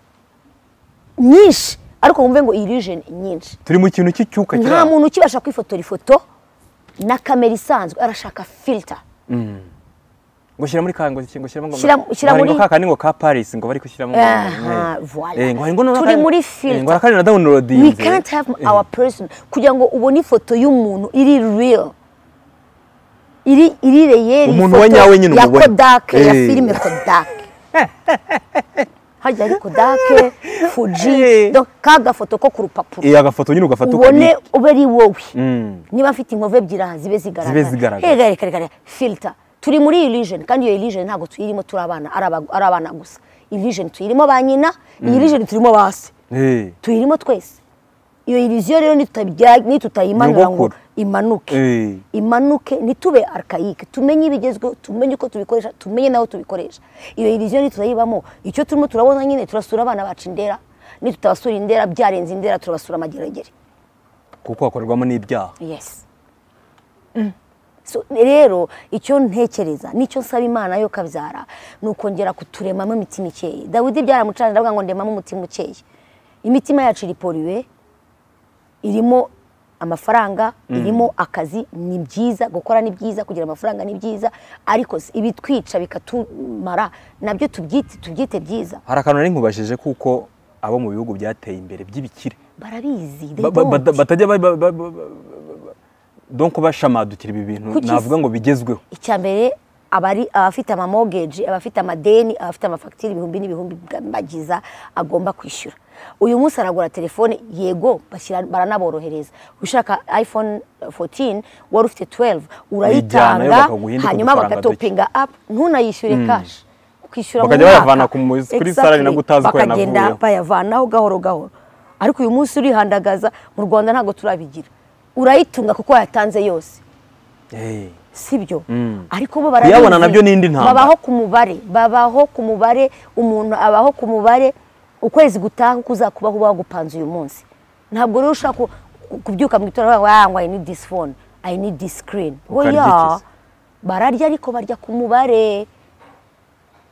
nyinshi ariko wumve ngo illusion nyinshi turi mu kintu cy'icyuka nta kiranga. muntu ukibasha kwifotora ifoto na kamera isanzwe arashaka filter ngo shyira muri kango ngo shyiramo ngo Shyira- shyira ngo hari ngo muri- kakandi ngo ka Paris ngo bari gushyiramo ngo- Aha, Eh. voilà. Eh, ngo hari ngo none Turi kandi- muri eh, filter. ngo hari kandi na downloading we can't have our person kugira ngo ubone ifoto y'umuntu iri real iri iri reyeri Umuntu we nyawe nyine ya umubona. kodake ya Eh. filime kodake harya ari kodake fuji Eh. donc ka gafoto ko ku rupapuro iyi agafoto nyine ugafata ubone ube ari wowe Mm. niba afite inkovu ebyiri aha zibe zigaragara Zibe zigaragara. Ega, reka reka reka filter turi muri illusion kandi iyo illusion ntabwo tuyirimo turi abana ari aba- ari abana gusa illusion tuyirimo ba nyina iyi illusion turimo ba se Eh. tuyirimo twese iyo iriziyo rero nitutayijya- nitutayimanura ngo Nyogokuru. imanuke Eh. imanuke ntitube arikayike tumenye ibigezweho tumenye uko tubikoresha tumenye n'aho tubikoresha iyo iriziyo nitutayibamo icyo turimo turabona nyine turasura abana bacu indera nitutabasura indera byarenze indera turabasura amageragere kuko hakorerwamo n'ibyaha yes So, rero icyo ntekereza nicyo nsaba imana yo kabyara ni ukongera kuturemamo imitima ikeye dawidi byaramucanira aravuga ngo ndemamo umutima ukeye imitima yacu iri poriwe irimo amafaranga irimo akazi ni byiza gukora ni byiza kugira amafaranga ni byiza ariko si- ibitwica bikatumara nabyo tubyite tubyite byiza hari akantu nari nkubajije kuko abo mu bihugu byateye imbere by'ibikire barabizi they Ba- ba- don't. bata- batajya ba- ba- ba- ba- ba- donc bashamadukira ibi bintu Kuki navuga ngo bigezweho icya mbere abari abafite amamogeji abafite amadeni abafite amafagitire ibihumbi n'ibihumbi bagiza agomba kwishyura uyu munsi aragura telefone yego bashyira- baranaborohereza ushaka iphone 14 wari ufite 12 Uyijyana yo urayitanga bakaguha indi ku hanyuma dufaranga duke. bakatopinga apu ntunayishyure kashi ukishyura mu Bakajya mwaka. bayavana ku mu- kuri Exactly. salary nabwo utazi ko bakagenda yanavuyeho. bayavanaho gahoro gahoro ariko uyu munsi urihandagaza mu rwanda ntabwo turabigira urayitunga kuko yatanze yose Eh. sibyo ariko bo barabizi Kuyabona nabyo ni indi ntambara. babaho ku mubare babaho ku mubare umuntu abaho ku mubare ukwezi gutaha uko uzakubaho uba wagupanze uyu munsi ntabwo rero ushobora ku- ku- kubyuka mu gitondo ngo ngo i need this phone i need this screen Ukarya oya iki se? bararya ariko barya ku mubare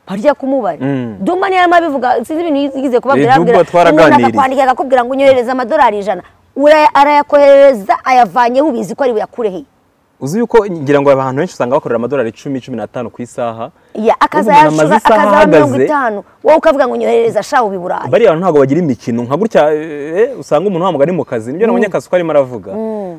barya ku mubare Mm. dumba niyo arimo abivuga sinzi ibintu yigize kubabwira Eh, Dumba arababwira, twaraganiriye. umuntu akakwandikira akakubwira ngo unyohereze amadolari ijana Ura- arayakohereza ayavanyeho ubizi ko ari buyakureheye uzi yuko ngira ngo abantu benshi usanga bakorera amadolari icumi cumi n'atanu ku isaha ya Umuntu amaze akazayashura isaha akazaba mirongo ahagaze. itanu wowe ukavuga ngo nyoherereza shahu biburayi bariya bantu ntabwo bagira imikino nka gutya eh, usanga umuntu ntabwo ari mu kazi nibyo nabonye akazi ko arimo aravuga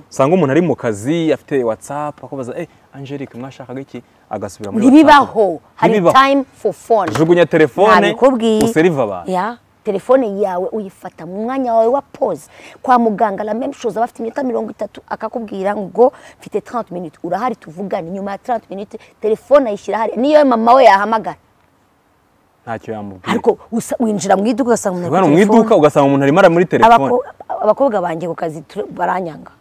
usanga umuntu ari mu kazi afite whatsapp akabaza eh Angelique mwashakaga iki agasubira muri ntibibaho hari Ntibibaho. time for phone jugunya telefone nabikubwiye userive abantu ya telefone yawe uyifata mu mwanya wawe wa pause kwa muganga la même chose abafite iminota mirongo itatu akakubwira ngo mfite 30 minutes urahari tuvugane nyuma ya 30 minutes telefone ayishyira hari niyo mama we yahamagara ntacyo yamubwira ariko usa- winjira mu iduka ugasanga umuntu ari Bwana, kuri mu telefone. iduka ugasanga umuntu arimo ari muri telefone Abako- abakobwa banjye ku kazi tura- baranyanga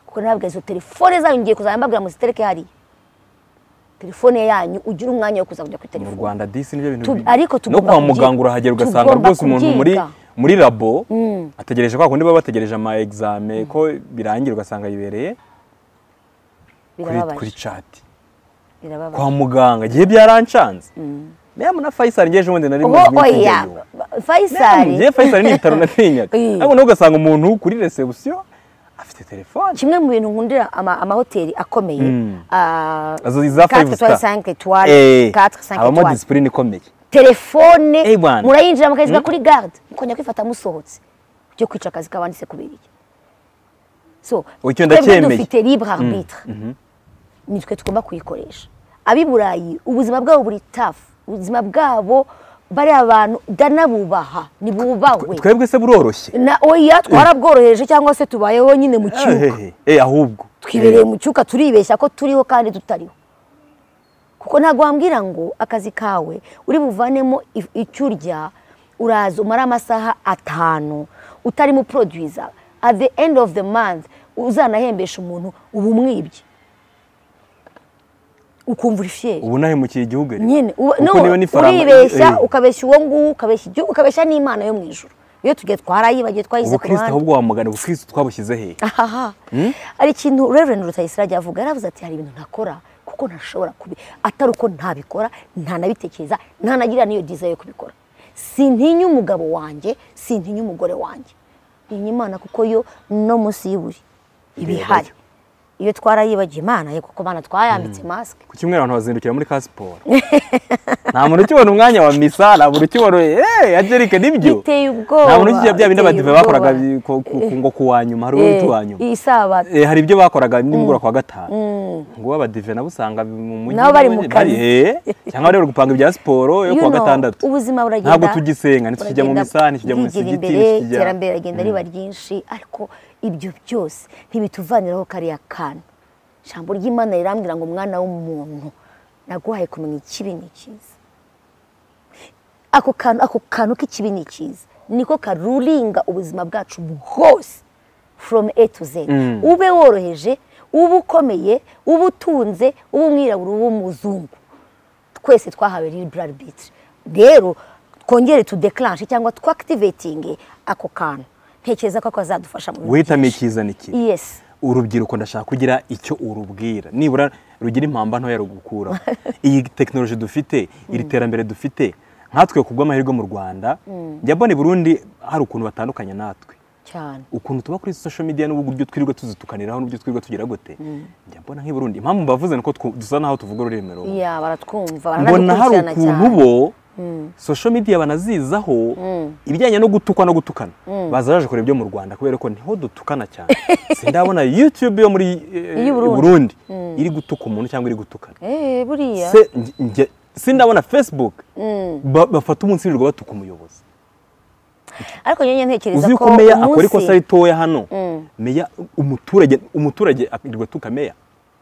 kuko nababwira izo telefone zanyu ngiye kuzajya mbabwira ngo zitereke hariya telefone yanyu ugire umwanya wo kujya kuri mu telefone rwanda disi nibyo bintu Tu- bibi. ariko no tugomba kwa kubyi- muganga urahagera ugasanga tugomba rwose umuntu muri kubyiga. muri labo ategereje kwa kundi baba bategereje ama exame ko birangira ugasanga yibereye kuri kuri birababaje chat birababaje kwa muganga igihe byarancanze memu na Faisal ngeje ubundi nari oho muzi mwitende oya Ba- yo. Memu, ngewe fayisari Faisal ni ibitaro natinyaga Eh. ariko nawe ugasanga umuntu kuri reception afite telefone kimwe mu bintu nkundira ama- amahoteli akomeye ah, Azo iza quatre five étoiles, star. cinq étoiles, Eh, quatre, cinq habamo étoiles. disipurine ikomeye telefone Eh, bwana. murayinjira mukayishyira kuri garde mukongera kwifata musohotse byo kwica akazi kabanditse kubirira so Icyo twebwe ndacyemeye. dufite libre arbitre nitwe tugomba kuyikoresha ab'i burayi ubuzima bwabo buri tafu ubuzima bwabo bariya abantu ndanabubaha ntibubahwe twebwe se buroroshye na oya twarabworoheje cyangwa se tubayeho nyine mu kibuga Ehehe, eh, ahubwo twibereye mu cyuka turibeshya ko turiho kandi tutariho kuko ntabwo wambwira ngo akazi kawe uri buvanemo if- icyo urya uraza umara amasaha atanu utarimo producer at the end of the month uzanahembesha umuntu uba umwibye ukumva uri fieri ubu nahemukiye igihugu rero. nyine uba- Kuko no, niba n'ifaranga- uribeshya eh, ukabeshya uwo nguwo ukabeshya igihugu ukabeshya n'imana yo mu ijoro iyo tugiye twarayibagiye twayize ku ubukristo ruhande ahubwo wamugana ubukristo twabushyize hehe ahaha hari ikintu Reverend Rutayisire yavuga yaravuze ati hari ibintu ntakora kuko ntashobora kubi atari uko ntabikora ntanabitekereza ntanagira n'iyo dizayi yo kubikora sintinya umugabo wanjye sintinya umugore wanjye ntinya imana kuko yo no munsi y'iburi iba ihari iyo twarayibagiye imana ye kuko imana twayambitse masike ku cyumweru abantu bazindukira muri ka siporo nta muntu ukibona umwanya wa misa nta muntu ukibona eee agerike nibyo Biteye ubwoba, nta muntu ukijya bya bindi biteye abadive bakoraga ubwoba. bi- ku- ku- ku- ngo ku wa nyuma hari uwo wa nyuma iyi sabato Eh, hari ibyo bakoraga nimugoroba kwa gatanu nguwo abadive nabo usanga mu mujyi Nabo bari mu kazi. eh, cyangwa bari gupanga ibya siporo yo You kuwa know, gatandatu ubuzima buragenda ntabwo tugisenga ntitujya mu buragenda misa ntitujya mu bwigira misigiti imbere ntitujya- iterambere rigenda riba ryinshi ariko ibyo byose ntibituvaniraho kariya kantu ijambo ry'imana rirambwira ngo mwana w'umuntu naguhaye kumenya ikibi n'ikiza ako kantu ako kantu k'ikibi n'ikiza niko karuringa ubuzima bwacu bwose from a to z ube woroheje ube ukomeye ube utunze ube umwirabura ube umuzungu twese twahawe libre arbitre rero twongere tudeclanshe cyangwa twactivatinge ako kantu ntekereza ko kazadufasha mu bintu wihitamo byinshi. icyiza n'ikibi yes urubyiruko ndashaka kugira icyo urubwira nibura rugira impamba ntoya rugukuraho iyi tekinoloji dufite iri terambere dufite nkatwe ku bw'amahirwe mu rwanda njya mbona i burundi hari ukuntu batandukanye natwe cyane ukuntu tuba kuri social media n'uburyo twirirwa tuzitukaniraho n'uburyo twirirwa tugira gute njya mbona nk'i burundi impamvu mbavuze ni uko twu- dusa naho tuvuga ururimi rumwe iya baratwumva mbona hari baranadukurikirana cyane ukuntu bo social media banazizaho ibijyanye no gutukwa no gutukana baza baje kureba ibyo mu rwanda kubera ko niho dutukana cyane sindabona youtube yo muri eh, Iy'i Burundi. burundi iri gutuka umuntu cyangwa iri gutukana eh buriya Se- nge- nge- sindabona facebook ba- bafata umunsi wirirwa batuka umuyobozi ariko nyine ntekereza uzi ko yuko meya akora ikosa umunsi ritoya hano meya umuturage umuturage arirwa atuka meya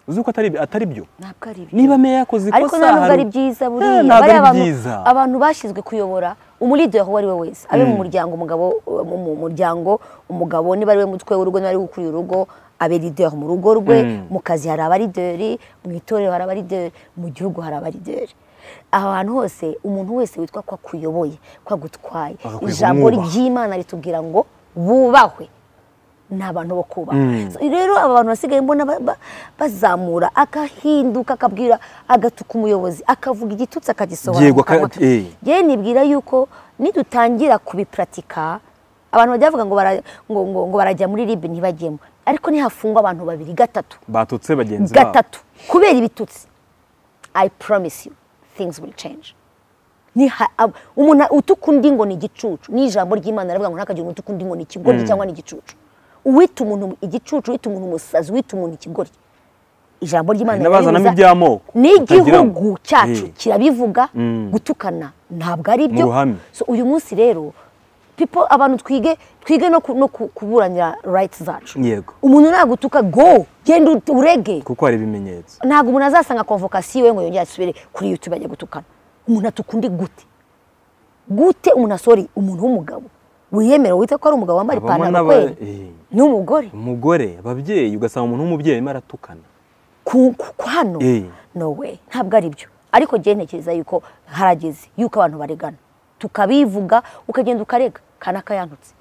uzi yuko atari atari byo ntabwo ari byo niba meya yakoze ikosa ariko nta nubwo hari- ari byiza Eh, buriya ntabwo bariya ari bantu- byiza abantu bashyizwe kuyobora umurido yaho uwo ari we wese abe mu muryango umugabo mu mu muryango umugabo niba ari we mutwe w'urugo niba ari we ukuriye urugo abe lideri mu rugo rwe mu kazi hari abarideri mu itorero hari abarideri mu gihugu hari abarideri ahantu hose umuntu wese witwa ko akuyoboye ko agutwaye Agakwiye ijambo kumwubaha. ry'imana ritubwira ngo bubahwe ni abantu bo kubaha So, rero aba bantu basigaye mbona ba- ba- bazamura agahinduka akabwira agatuka umuyobozi akavuga igitutsi akagisohora mu Yego, kanwa aka- eh. yewe nibwira yuko nidutangira kubipuratika abantu bajya bavuga ngo, bara- ngo, ngo, ngo barajya muri ribe ntibajyemo ariko nihafungwa abantu babiri gatatu batutse bagenzi babo gatatu kubera ibitutsi i promise you things will change Niha- ab- umuntu utuka undi ngo ni igicucu ni ijambo ry'imana riravuga ngo ntakagira umuntu utuka undi ngo ni ikigoryi cyangwa ni igicucu uwita umuntu igicucu uwita umuntu umusazi uwita umuntu ikigoryi ijambo ry'imana Hari n'abazanamo rirabibuza. iby'amoko n'igihugu batagira ngo- cyacu Eh. kirabivuga gutukana ntabwo ari byo Mu ruhame. So, uyu munsi rero people abantu twige twige no ku- no ku- kuburanira rights zacu Yego. umuntu nagutuka go genda ut- urege kuko hari ibimenyetso ntabwo umuntu azasanga konvokasiyo we ngo yongere asubire kuri yutube ajya gutukana umuntu atuka undi gute gute umuntu asori umuntu w'umugabo wiyemerewe wita ko ari umugabo wambaye Habamo ipantaro n'aba- kweri eh. n'umugore umugore ababyeyi ugasanga umuntu w'umubyeyi arimo aratukana ku ku- ku hano Eh. no we ntabwo ari byo ariko njyewe ntekereza yuko harageze yuko abantu baregana tukabivuga ukagenda ukarega kana kayantutse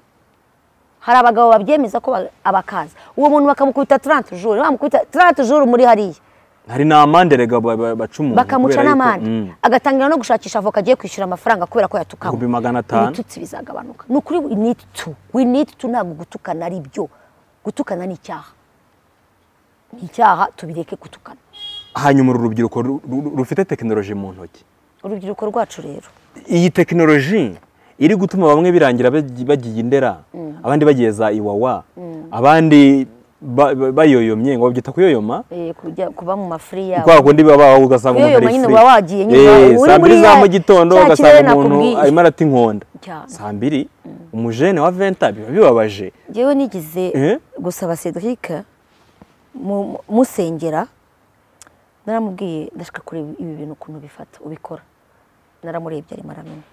hari abagabo babyemeza ko ba- abakaza uwo muntu bakamukubita turante juru bamukubita turante juru muri hariya hari n'amande rega ba- ba- baca umuntu bakamuca kubera yuko- n'amande Mm. agatangira no gushakisha avoka agiye kwishyura amafaranga kubera ko yatukawe Ibihumbi magana atanu. ibitutsi bizagabanuka ni ukuri we need to we need to ntabwo gutukana ari byo gutukana ni icyaha ni icyaha tubireke gutukana hanyuma uru rubyiruko ru- ru- rufite tekinoloji mu ntoki urubyiruko rwacu rero iyi tekinoloji iri gutuma bamwe birangira bagi- bagiye indera abandi bageza iwawa abandi ba- ba- bayoyomye ngo babyita kuyoyoma eh, kujya kuba mu mafuri yabo kwa kundi baba baho ugasanga umuntu kuyoyoma ari nyine free. uba wagiye nyine Eh, uba- uri saa mbiri muri za ya- mu gitondo cya ugasanga kirere umuntu nakubwiye. arimo arata inkonda Cyane. saa mbiri umujene wa venta biba bibabaje Njyewe nigize Eh? gusaba Cedric mu- musengera naramubwiye ndashaka kureba ibi bintu ukuntu bifata ubikora naramurebye arimo aramenya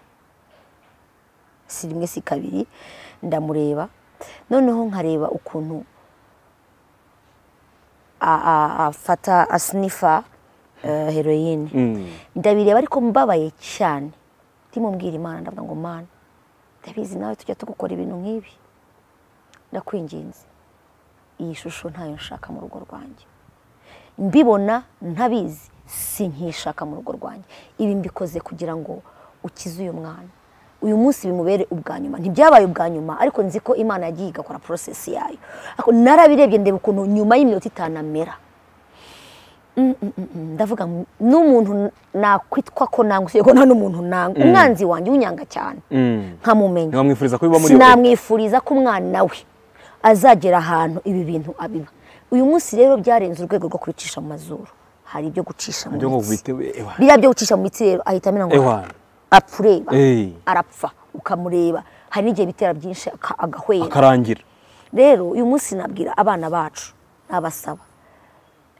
si rimwe si kabiri ndamureba noneho nkareba ukuntu a- a- afata asinifa eh, heroyine Mm. ndabireba ariko mbabaye cyane ndimubwira imana ndavuga ngo mana ndabizi nawe tujya tugukora ibintu nk'ibi ndakwinginze iyi shusho ntayo nshaka mu rugo rwanjye mbibona ntabizi si nkishaka mu rugo rwanjye ibi mbikoze kugira ngo ukize uyu mwana uyu munsi bimubere ubwa nyuma ntibyabaye ubwa nyuma ariko nzi ko imana yagiye igakora porosesi yayo Ariko narabirebye ndeba ukuntu nyuma y'iminota itanu amera ndavuga ngo n'umuntu nakwitwa ko nanga usibye ko nta n'umuntu nanga umwanzi wanjye unyanga cyane Mm. nkamumenya ntiwamwifuriza ko biba muri we sinamwifuriza ko umwana we azagera ahantu ibi bintu abiba uyu munsi rero byarenze urwego rwo kubicisha mu mazuru hari ibyo gucisha mu ibyo ngo mitsi bite ewa biriya byo gucisha mu mitsi rero ahita amenya ngo ewa apureba Eh. arapfa ukamureba hari n'igihe bitera byinshi aka- agahwera akarangira rero uyu munsi nabwira abana bacu nabasaba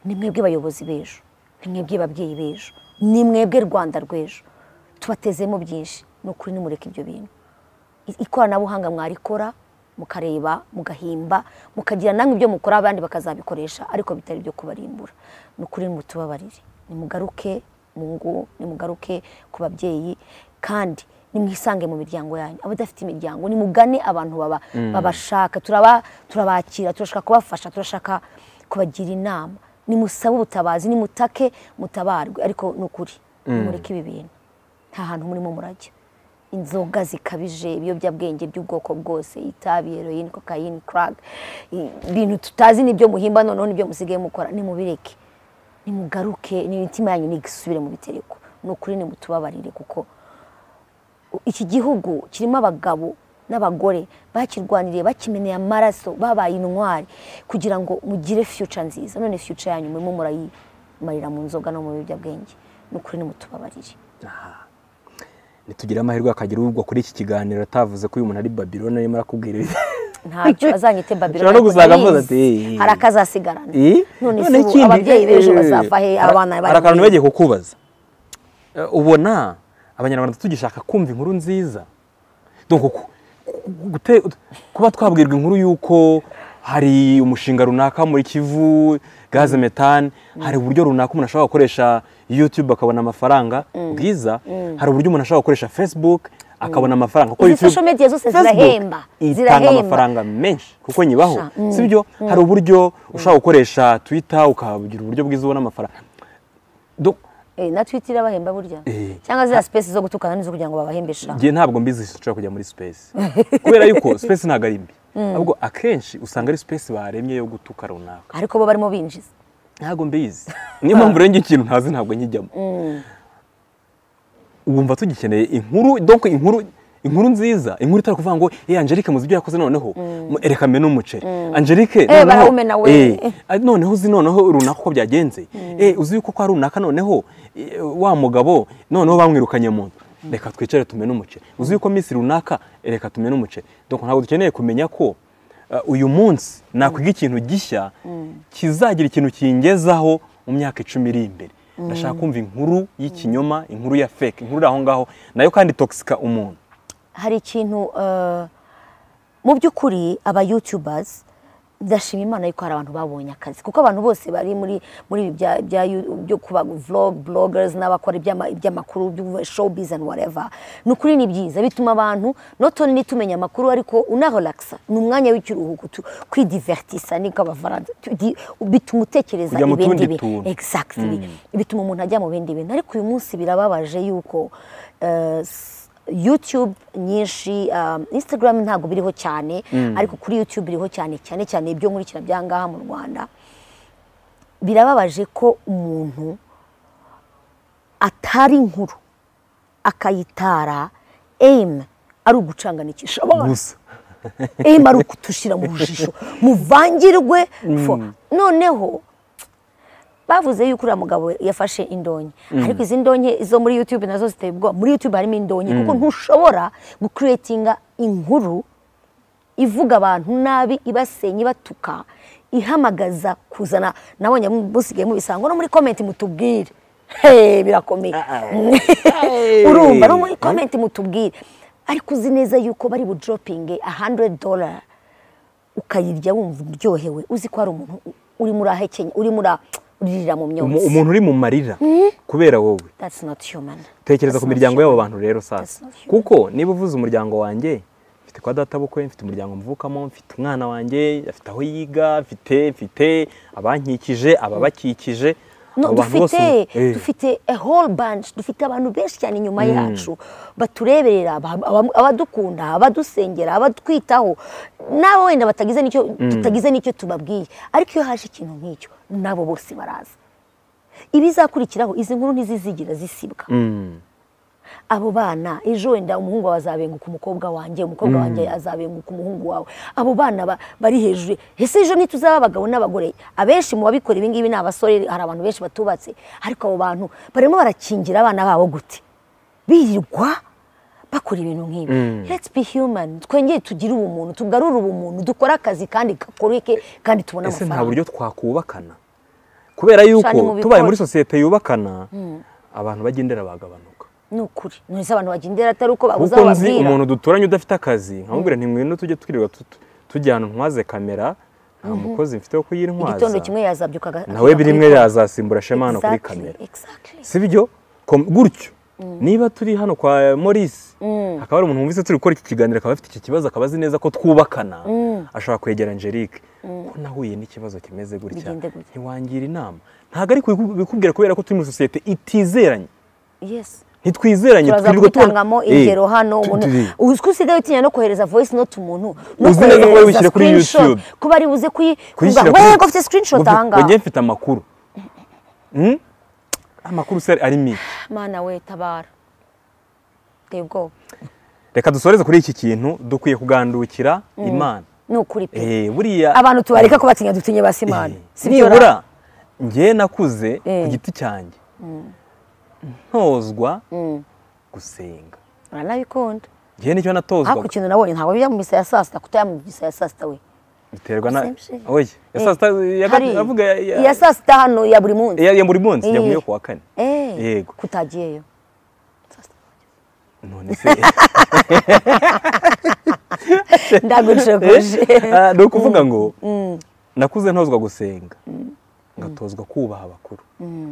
ni mwebwe bayobozi b'ejo ni mwebwe babyeyi b'ejo ni mwebwe rwanda rw'ejo tubatezemo byinshi ni ukuri nimureke ibyo bintu I- ikoranabuhanga mwarikora mukareba mugahimba mukagira namwe ibyo mukora abandi bakazabikoresha ariko bitari ibyo kubarimbura ni ukuri mutubabarire nimugaruke mu ngo nimugaruke ku babyeyi kandi nimwisange mu miryango yanyu abadafite imiryango nimugane abantu baba babashaka turaba turabakira turashaka kubafasha turashaka kubagira inama nimusabe ubutabazi nimutake mutabarwe ariko ni ukuri nimureke ibi bintu nta hantu murimo murajya inzoga zikabije ibiyobyabwenge by'ubwoko bwose itabi heroyine kokayine crack i- ibintu tutazi n'ibyo muhimba noneho n'ibyo musigaye mukora nimubireke nimugaruke n'imitima yanyu nigisubire mu bitereko ni ukuri nimutubabarire kuko iki gihugu kirimo abagabo n'abagore bakirwaniriye bakimeneye amaraso babaye intwari kugira ngo mugire future nziza none future yanyu murimo murayimarira mu nzoga no mu biyobyabwenge ni ukuri nimutubabarire ntitugire amahirwe akagira ugwa kuri iki kiganiro atavuze ko uyu muntu ari babirone arimo arakubwira ibi ntacyo azanyite babiro Ushobora no ariko gusanga ndabizi. avuze ati, "Eh, eh." hari akazasigarana Eh? none se Noneho ubu ikindi, ababyeyi b'ejo eh, bazava he hari- abana hari akantu bari nibagiye kukubaza Eh, ubona abanyarwanda tugishaka kumva inkuru nziza donc ku- ku- gute- kuba twabwirwa inkuru y'uko hari umushinga runaka muri kivu gaze metane hari uburyo runaka umuntu ashobora gukoresha youtube akabona amafaranga bwiza hari uburyo umuntu ashobora gukoresha facebook akabona amafaranga kuko Izi social media zose Facebook zirahemba, itanga zirahemba. amafaranga menshi kuko nyibaho Sha, mm, sibyo hari uburyo ushobora gukoresha twitter ukagira uburyo bwiza ubona amafaranga Donc, Eh, na twitter irabahemba burya Eh. cyangwa ziriya space zo gutukana nizo kugira ngo babahembesha njye ntabwo mbizi nshobora kujya muri space kubera yuko space ntabwo ari mbi ahubwo akenshi usanga ari space baremye yo gutuka runaka ariko bo barimo binjiza ntabwo mbizi niyo mpamvu rero njye ikintu ntazi ntabwo nkijyamo wumva tugikeneye inkuru donc inkuru inkuru nziza inkuru itari kuvuga ngo eh Angelique muzi ibyo yakoze noneho mu- ereka mena umuceri Angelique barawumena we. eh, ah, noneho uzi noneho runaka uko byagenze eh uzi yuko kwa runaka noneho eh, wa mugabo noneho bamwirukanye mu nzu reka twicare tumene umuceri uzi yuko minsi runaka eh, reka tumene umuceri donc ntabwo dukeneye kumenya ko ah, uyu munsi nakwiga ikintu gishya kizagira ikintu kingezaho mu myaka icumi iri imbere ndashaka kumva inkuru y'ikinyoma inkuru ya fake inkuru iri aho ngaho nayo kandi toxica umuntu hari ikintu eh, mu by'ukuri aba youtubers ndashima imana yuko hari abantu babonye akazi kuko abantu bose bari muri muri ibi bya bya yu- byo kuba vlog bloggers n'abakora iby'ama- iby'amakuru byo showbiz and whatever ni ukuri ni byiza bituma abantu not only tumenya amakuru ariko unarelaxa ni umwanya w'ikiruhuko tu- kwidivertisa niko abafaransa tu- di- bituma utekereza Kujya mu ibindi tundi bintu tuntu. exactly bituma umuntu ajya mu bindi bintu ariko uyu munsi birababaje yuko eh, s- youtube nyinshi um, instagram ntabwo biriho cyane ariko kuri youtube biriho cyane cyane cyane ibyo nkurikira byangaha mu rwanda birababaje ko umuntu atari inkuru akayitara aim ari ugucanganisha abantu gusa emara ukutushira mu jisho muvangirwe fo noneho bavuze yuko uriya mugabo yafashe indonke ariko izi ndonke zo muri yutube nazo ziteye ubwoba muri yutube harimo indonke kuko ntushobora gukuretinga inkuru ivuga abantu nabi ibasenya ibatuka ihamagaza kuzana nabonye musigaye mubisango no muri komenti mutubwire Hey, birakomeye urumva no muri komenti mutubwire ariko uzi neza yuko bari bujoropinge hundred dollar ukayirya wumva uryohewe uzi ko hari umuntu urimo urahekenya urimo uririra mu myotsi umuntu uri mu marira kubera wowe that's not human tekereza That's ku not miryango human. y'abo bantu rero That's sasa not human. kuko niba uvuze umuryango wanjye mfite kwa data bukwe mfite umuryango mvukamo mfite umwana wanjye afite aho yiga mfite mfite abankikije ababakikije No, abo bantu bose dufite Eh, dufite a whole bunch dufite abantu benshi cyane inyuma yacu batureberera aba- aba- abadukunda abadusengera abadwitaho nabo wenda batagize n'icyo tutagize n'icyo tubabwiye ariko iyo haje ikintu nk'icyo nabo bose baraza ibizakurikiraho izi nkuru ntizizigira zisibwa mm, abo bana ejo wenda umuhungu wawe azabenguka umukobwa wanjye umukobwa wanjye azabenguka umuhungu wawe abo bana ba- bari hejuru ese ejo ntituzaba abagabo n'abagore abenshi mu babikora ibi ngibi ni abasore hari abantu benshi batubatse ariko abo bantu barimo barakingira abana babo gute birirwa bakora ibintu nk'ibi let's be human twongere tugire ubumuntu tugarure ubumuntu dukore akazi kandi gakoreke kandi tubone ese nta amafaranga buryo twakubakana kubera yuko mu bikora. tubaye muri sosiyete yubakana abantu bagendera bagabanuka ni ukuri none se abantu bagendera atari uko babuze kuko aho nzi babwira umuntu duturanye udafite akazi nkamubwira nti ngwino tujye twirirwa tu- tujya ahantu ntwaze kamera nta mukozi mfite wo kuyintwaza igitondo kimwe yazabyuka aga- nawe akajya bimwe kuri- yazasimbura shema hano kuri Exactly, kamera exactly. si byo Kom- gutyo niba turi hano kwa Maurice hakaba hari umuntu wumvise turi gukora iki kiganiro akaba afite iki kibazo akaba azi neza ko twubakana ashobora kwegera Angelique ko nahuye n'ikibazo kimeze gutya Bigende gutya. ntiwangira inama ntabwo ari kubiku- bikubwira kubera ko turi muri sosiyete itizeranye Yes. ntitwizeranye turaza twirirwa tubona- kubitangamo Eh, ingero hano tu- umuntu tu- uzi ko usigaye utinya no kohereza voice note umuntu no Uzi neza ko kohereza wabishyira kuri screenshot, YouTube. kuba ari buze kuyi kuyishyira kuvuga, kuri- "Wego, ufite screenshot Ngo- ahanga ngo njye mfite amakuru Mm? amakuru se ari menshi mana we tabara Uteye ubwoba reka dusoreze kuri iki kintu dukwiye kugandukira imana ni ukuri pe Eh, buriya abantu tubareka kubatinya dutinye ba simana Eh, Si byo ra? nibura njye nakuze ku Eh. giti cyanjye ntozwa gusenga uranabikunda njye nicyo natozwa ariko ikintu nabonye ntabwo bijya mu misa ya saa sita kutaya mu misa ya saa sita we biterwa na Same shit. oye ya saa sita ya Hari gat- avuga ya- ya- iya saa sita hano ya buri munsi ya- ya buri munsi Eh. yaguye ku wa kane Eh, yego kutagiyeyo none se ndagucokoje Ah, ni ukuvuga ngo nakuze ntozwa gusenga ngatozwa kubaha abakuru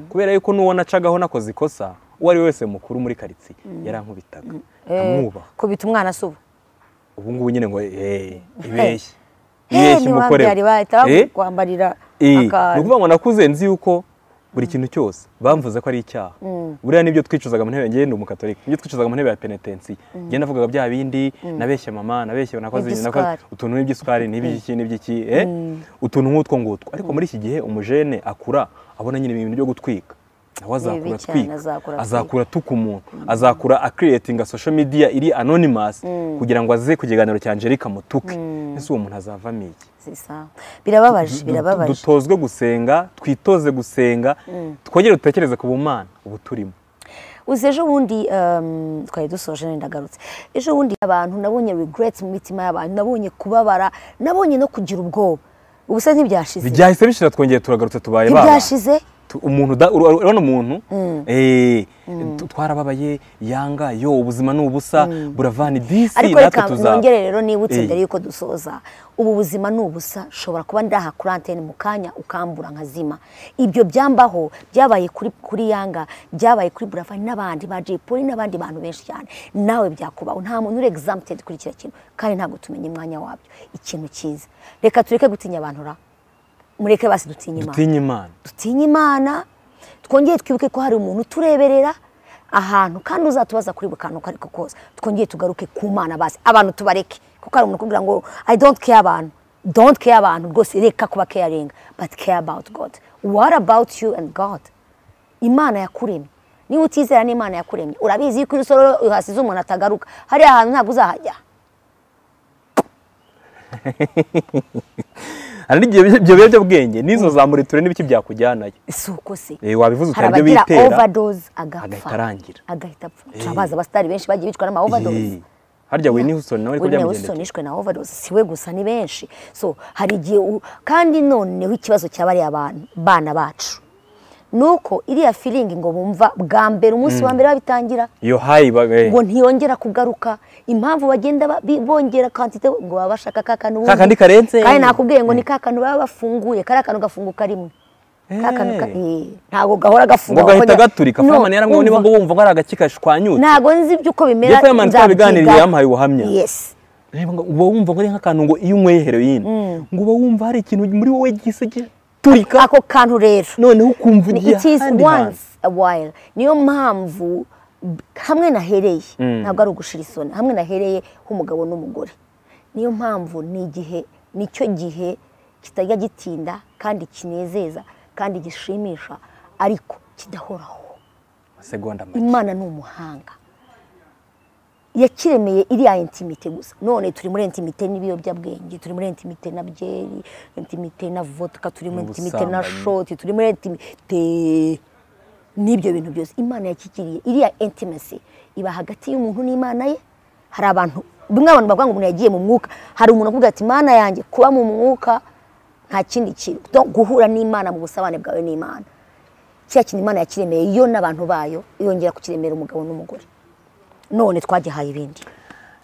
kubera yuko n'uwo nacagaho nakoze ikosa uwo ari we wese mukuru muri karitsiye yarankubitaga nkamwubaha kubita umwana si ubu ubu ngubu nyine ngo eee ibeshye Eh, ibeshye ntiwabyari bahita Eh, bakwambarira eh, ni akantu ukuvuga ngo nakuze nzi yuko buri kintu cyose bamvuze ko ari icyaha buriya nibyo twicuzaga mu ntebe ngewe ndi umukatolika nibyo twicuzaga mu ntebe ya penetensi ngewe navugaga bya bindi nabeshye mama nabeshye nakoze ibi, nakoze- Iby'isukari. utuntu n'iby'isukari n'iby'iki n'iby'iki eh, utuntu nk'utwo ngutwo ariko muri iki gihe umujene akura abona nyine ibintu byo gutwika nawe azakura bibi cyane, atwika azakura azakura atuka umuntu azakura akiriyetinga social media iri anonymous kugira ngo aze ku kiganiro cya Angelique amutuke ese uwo muntu azavamo iki zisa birababaje Du- birababaje dutozwe gusenga twitoze gusenga twongere dutekereze ku bumana ubu turimo uzi ejo bundi um, twari dusoje nari ndagarutse ejo bundi abantu nabonye regrets mu mitima y'abantu nabonye kubabara nabonye no kugira ubwoba ubusa ntibyashize byahise bishira twongeye turagarutse tubaye baba ntibyashize Tu- umuntu da- ura- ura- urabona umuntu eh, tu- twarababaye yanga yo ubuzima ni ubusa buravana idisi ariko natwe reka tuzaba nongere rero nibutse Eh. mbere yuko dusoza ubu buzima ni ubusa nshobora kuba ndaha kuri antene mu kanya ukambura nkazima ibyo byambaho byabaye kuri kuri yanga byabaye kuri buravan n'abandi ba jay polly n'abandi bantu benshi cyane nawe byakubaho nta muntu uri exampted kuri kiriya kintu kandi ntabwo tumenya umwanya wabyo ikintu cyiza reka tureke gutinya abantu ra mureke basi dutinye imana dutinye imana dutinye imana twongere twibuke ko hari umuntu utureberera ahantu kandi uzatubaza kuri buri kantu uko ariko kose twongere tugaruke ku mana basi abantu tubareke kuko hari umuntu ukubwira ngo i don't care abantu don't care abantu rwose reka kuba caring but care about god what about you and god imana yakuremye niba utizera n'imana yakuremye urabizi yuko iyo usororo uhasize umuntu atagaruka hariya hantu ntabwo uzahajya hari n'igihe ibyo biyobyabwenge n'izo za muriture n'ibiki byakujyanayo si uko se Eh, wabivuze hari utari ibyo abagira bitera overdose agapfa agahita arangira agahita apfa turabazi abasitari benshi bagiye bicwa n'ama overdose Eh, harya Whitney Houston nawe ariko Whitney byamugendekeye Houston yishwe na overdose si we gusa ni benshi so hari igihe u- kandi noneho ikibazo cya bariya bana bana bacu ni uko iriya feeling ngo bumva bwa mbere umunsi wa mbere babitangira iyo hayi ba- eh, ngo ntiyongera kugaruka impamvu bagenda ba- bi- bongera kantite ngo baba bashaka ka kantu ubundi. Ka kandi karenze. kandi nakubwiye ngo ni ka kantu baba bafunguye kariya kantu gafunguka rimwe ka kantu ka- Eh. eh, ntabwo gahora gafunguka ngo gahita ahubwo- gaturika No, famani yaramwe niba umva. ngo wumva ko ari agace kashwanyutse ntabwo nzi iby'uko bimera Jepho Yamani nzabyiga. twabiganiriye yampaye ubuhamya. yes Reba ngo uba wumva ngo ari nk'akantu ngo iyo unyweye heroyine ngo uba wumva hari ikintu muri wowe gihise giturika ako kantu rero noneho ukumva Ni- ugiye it is ahandi hantu once a while niyo mpamvu b- hamwe nahereye ntabwo ari ugushira isoni hamwe nahereye h'umugabo n'umugore niyo mpamvu ni igihe nicyo gihe kitajya gitinda kandi kinezeza kandi gishimisha ariko kidahoraho amasegonda make imana ni umuhanga yakiremeye iriya intimite gusa none turi muri intimite n'ibiyobyabwenge turi muri intimite na byeri intimite na vodka turi muri intimite na Ubusambanyi. shoti turi muri intimite n'ibyo bintu byose imana yakikiriye iriya intimacy iba hagati y'umuntu n'imana ye hari abantu bimwe abantu bavuga ngo umuntu yagiye mu mwuka hari umuntu uvuga ati imana yanjye kuba mu mwuka nta kindi kintu Do- guhura n'imana mu busabane bwawe n'imana kiriya kintu imana yakiremeye yo n'abantu bayo yongera kukiremera umugabo n'umugore none twagihaye ibindi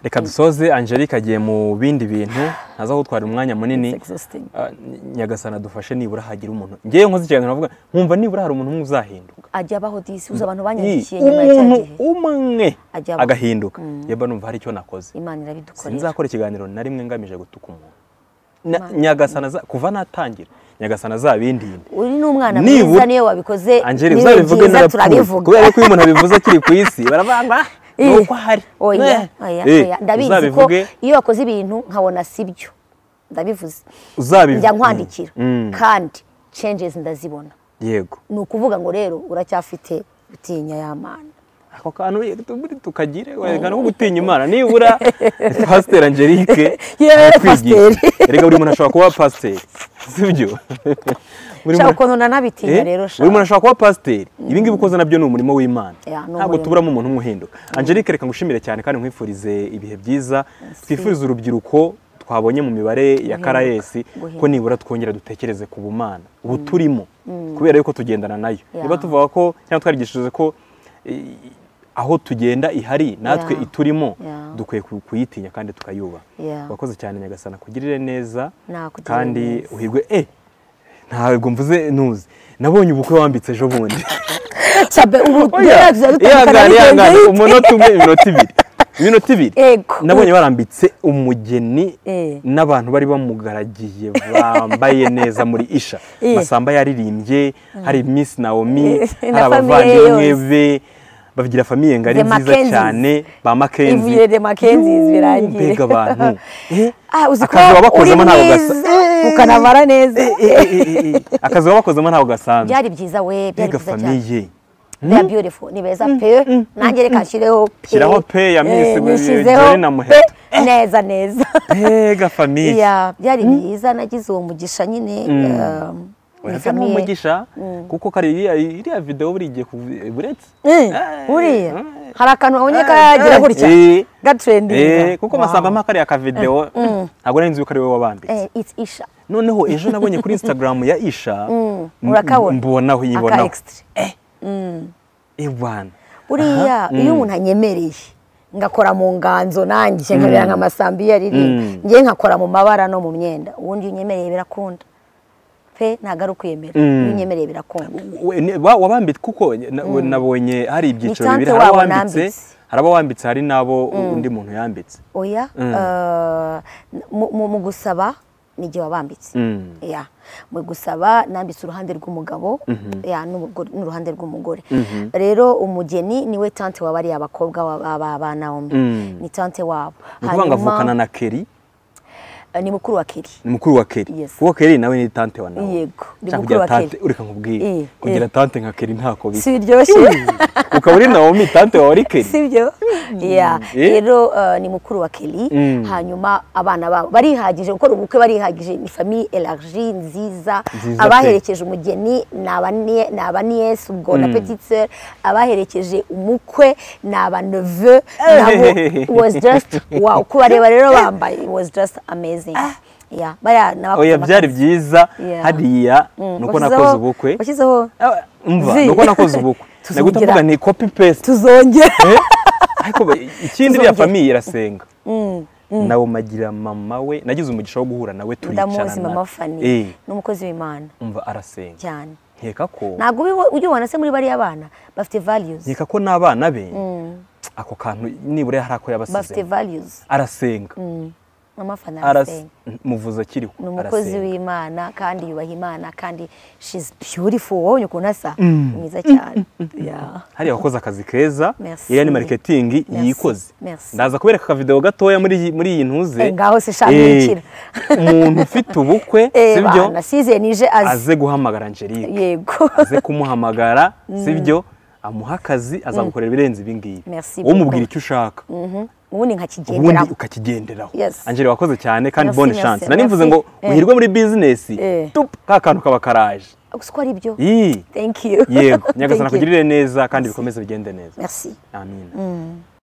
reka dusoze angelique agiye mu bindi bintu ntaza gutwara umwanya munini It's exhausting. Ah, ny- nyagasani adufashe nibura hagira umuntu ngewe nkoze ikiganiro navuga nkumva nibura hari umuntu umwe uzahinduka ajya abaho disi uzi abantu Ii, banyandikiye nyuma ya cya umuntu gihe umwe Ajya abaho. agahinduka yeba numva hari icyo nakoze imana irabidukorera sinzakora ikiganiro na rimwe ngamije gutuka umuntu Na- nyagasani aza- kuva natangira nyagasani azabindinde uri n'umwana Nibura- mwiza niyo wabikoze angeli niwe uzabivuge byiza, narapfuye turabivuga kubera ko iyo umuntu abivuze akiri ku isi barabamba Eh, nuko ahari oya Eh, oya eh, oya ndabizi ko uzabivuge iyo wakoze ibintu nkabona sibyo ndabivuze uzabivuge njya nkwandikira Mm, mm, kandi changes ndazibona yego ni ukuvuga ngo rero uracyafite gutinya ya mana ako kantu rero tubure tukagire werekana ko gutinya imana nibura pasiteri angelique Yewe, aratwigisha. pasiteri. erega buri muntu ashobora kuba pasiteri sibyo buri shaka muntu ukuntu nanabitinya Eh, rero buri muntu shaka ashobora kuba pasiteri ibi ngibi ukoze nabyo ni umurimo w'imana Ya, ni ntabwo umurimo. tuburamo umuntu umwe uhinduka angelique reka ngushimire cyane kandi nkwifurize ibihe byiza twifurize urubyiruko twabonye mu mibare ya Guhinduka, karayesi ko guhinduka. nibura twongera dutekereze ku bumana ubu turimo kubera yuko tugendana nayo Ya. niba tuvuga ko cyangwa twarigishije ko eh, aho tugenda ihari natwe Ya. iturimo Ya. dukwiye ku- kuyitinya kandi tukayubaha Ya. wakoze cyane nyagasana kugirire neza Nakugirire kandi neza. uhirwe eh ntabwo mvuze ntuzi nabonye ubukwe wambitse ejo bundi sabe ubu Oya, tugerageza dutandukana ihangane n'ibigenda ihangane hirya. umunota umwe iminota ibiri iminota ibiri Ego. nabonye barambitse umugeni Eh. n'abantu bari bamugaragiye bambaye neza muri isha Eh. masamba yaririmbye hari miss naomi Eh, na hari abavandimwe famiye yose. be babigira famiye ngari The nziza Mackenzies. cyane ba makenzi Ivuye The Mackenzies birangiye. mbega abantu Eh, Ah, uzi ko akazi baba uri bakozemo ntabwo gasa mwiza ukanamara neza Eh, eh, eh, eh, eh. akazi baba bakozemo ntabwo gasanzwe byari byiza we byari mbega byiza cyane famiye they are beautiful ni beza pe nanjye reka nshyireho pe Shyiraho pe ya Eh, Miss nyishyizeho Jolly na pe. Muheto. neza neza mbega famiye Ya, byari byiza nagize uwo mugisha nyine um, ni Urabona famille. umugisha kuko kari iriya iriya videwo buri gihe kuv- buretse Eh, Eh, buriya eh. hari akantu babonye kagira Eh, gutya eh. gatrendinga Eh, kuko masamba mpa kariya ka videwo ntabwo nari nzi yuko ari wowe wabambitse it's isha noneho ejo nabonye kuri instagram ya isha m- urakabona? mbonaho aka yibonaho extra ibana buriya iyo umuntu anyemereye ngakora mu nganzo nanjye nkabera nka masambi iyo aririmba Mm. ngewe ngakora mu mabara no mu myenda ubundi iyo unyemereye birakunda pe ntabwo ari ukwemera iyo unyemereye birakunda We- ne- wa- wabambitse kuko na- we- nabonye hari ibyiciro tante bibiri hari wabo abawambitse nambitse. hari abawambitse hari n'abo undi muntu yambitse oya eh, mu- mu- mu gusaba ni igihe wabambitse Mm. ya mu gusaba nambitse uruhande rw'umugabo ya n'umugore- n'uruhande rw'umugore rero umugeni niwe tante wa bariya bakobwa ba- ba- ba Naomi Mm. ni tante wabo ni ukuvuga ngo avukana na keri eh, ni mukuru wa keri ni mukuru wa keri Yes. kuko keri nawe ni tante wa nawe Yego, ni mukuru cyangwa kugira wa Kelly. tante ureka nkubwire Eh, kugira eh. tante nka keri ntako bisa si biryoshye ukaba uri nawomi tante wawe ari keri sibyo Yeah. Eh? rero eh, ni mukuru wa keri Mm. hanyuma abana babo barihagije gukora ubukwe barihagije ni famiye elagiri nziza Nziza pe. abaherekeje umugeni ni abanie- ni abaniyesi ubwo na petitser abaherekeje umukwe ni abaneve nabo it was just wow kubareba rero bambaye it was just amazing Yeah. Bariya ni abakoze oya byari amakosa. byiza Yeah. hariya nuko washyizeho- nakoze ubukwe washyizeho Ah, umva Vi. nuko nakoze ubukwe Tuzongera. nagute mvuga ni copy paste tuzongera Eh? ariko ba- ikindi iriya Tuzongera. famiye irasenga nawumagira mama we nagize umugisha wo guhura nawe turicarana ndamuzi mama fani Eh, n'umukozi w'imana umva arasenga cyane nkeka ko ntabwo ubiho- ujya ubona se muri bariya bana bafite values nkeka ko n'abana be ako kantu nibura hari ako bafite yabasize values arasenga mama fani Arase- arasenga muvuze akiriho ni umukozi arasenga. w'imana kandi yubaha imana kandi she's beautiful wabonye ukuntu asa mwiza cyane Yeah. hariya wakoze akazi keza Merci. iriya ni mariketingi Merci. yikoze Merci. ndaza kubereka akavidewo gatoya muri iyi- muri iyi ntuze Eh, ngaho se sha Eh, mwinjira. umuntu ufite ubukwe Eh, sibyo bana size nije azi aze guhamagara Angelique yego aze kumuhamagara sibyo amuha akazi azagukorera ibirenze ibi ngibi Merci wowe umubwira beaucoup. icyo ushaka ubundi ubundi nkakigenderaho ukakigenderaho Yes. Angelique wakoze cyane kandi Merci, bonne merci, chance nari mvuze merci. ngo Eh. uhirwe muri bizinesi Eh. tupu ka kantu kaba karaje gusa uko ari byo Ii. thank you yego nyagasana Thank you. akugirire neza kandi bikomeze bigende neza merci amina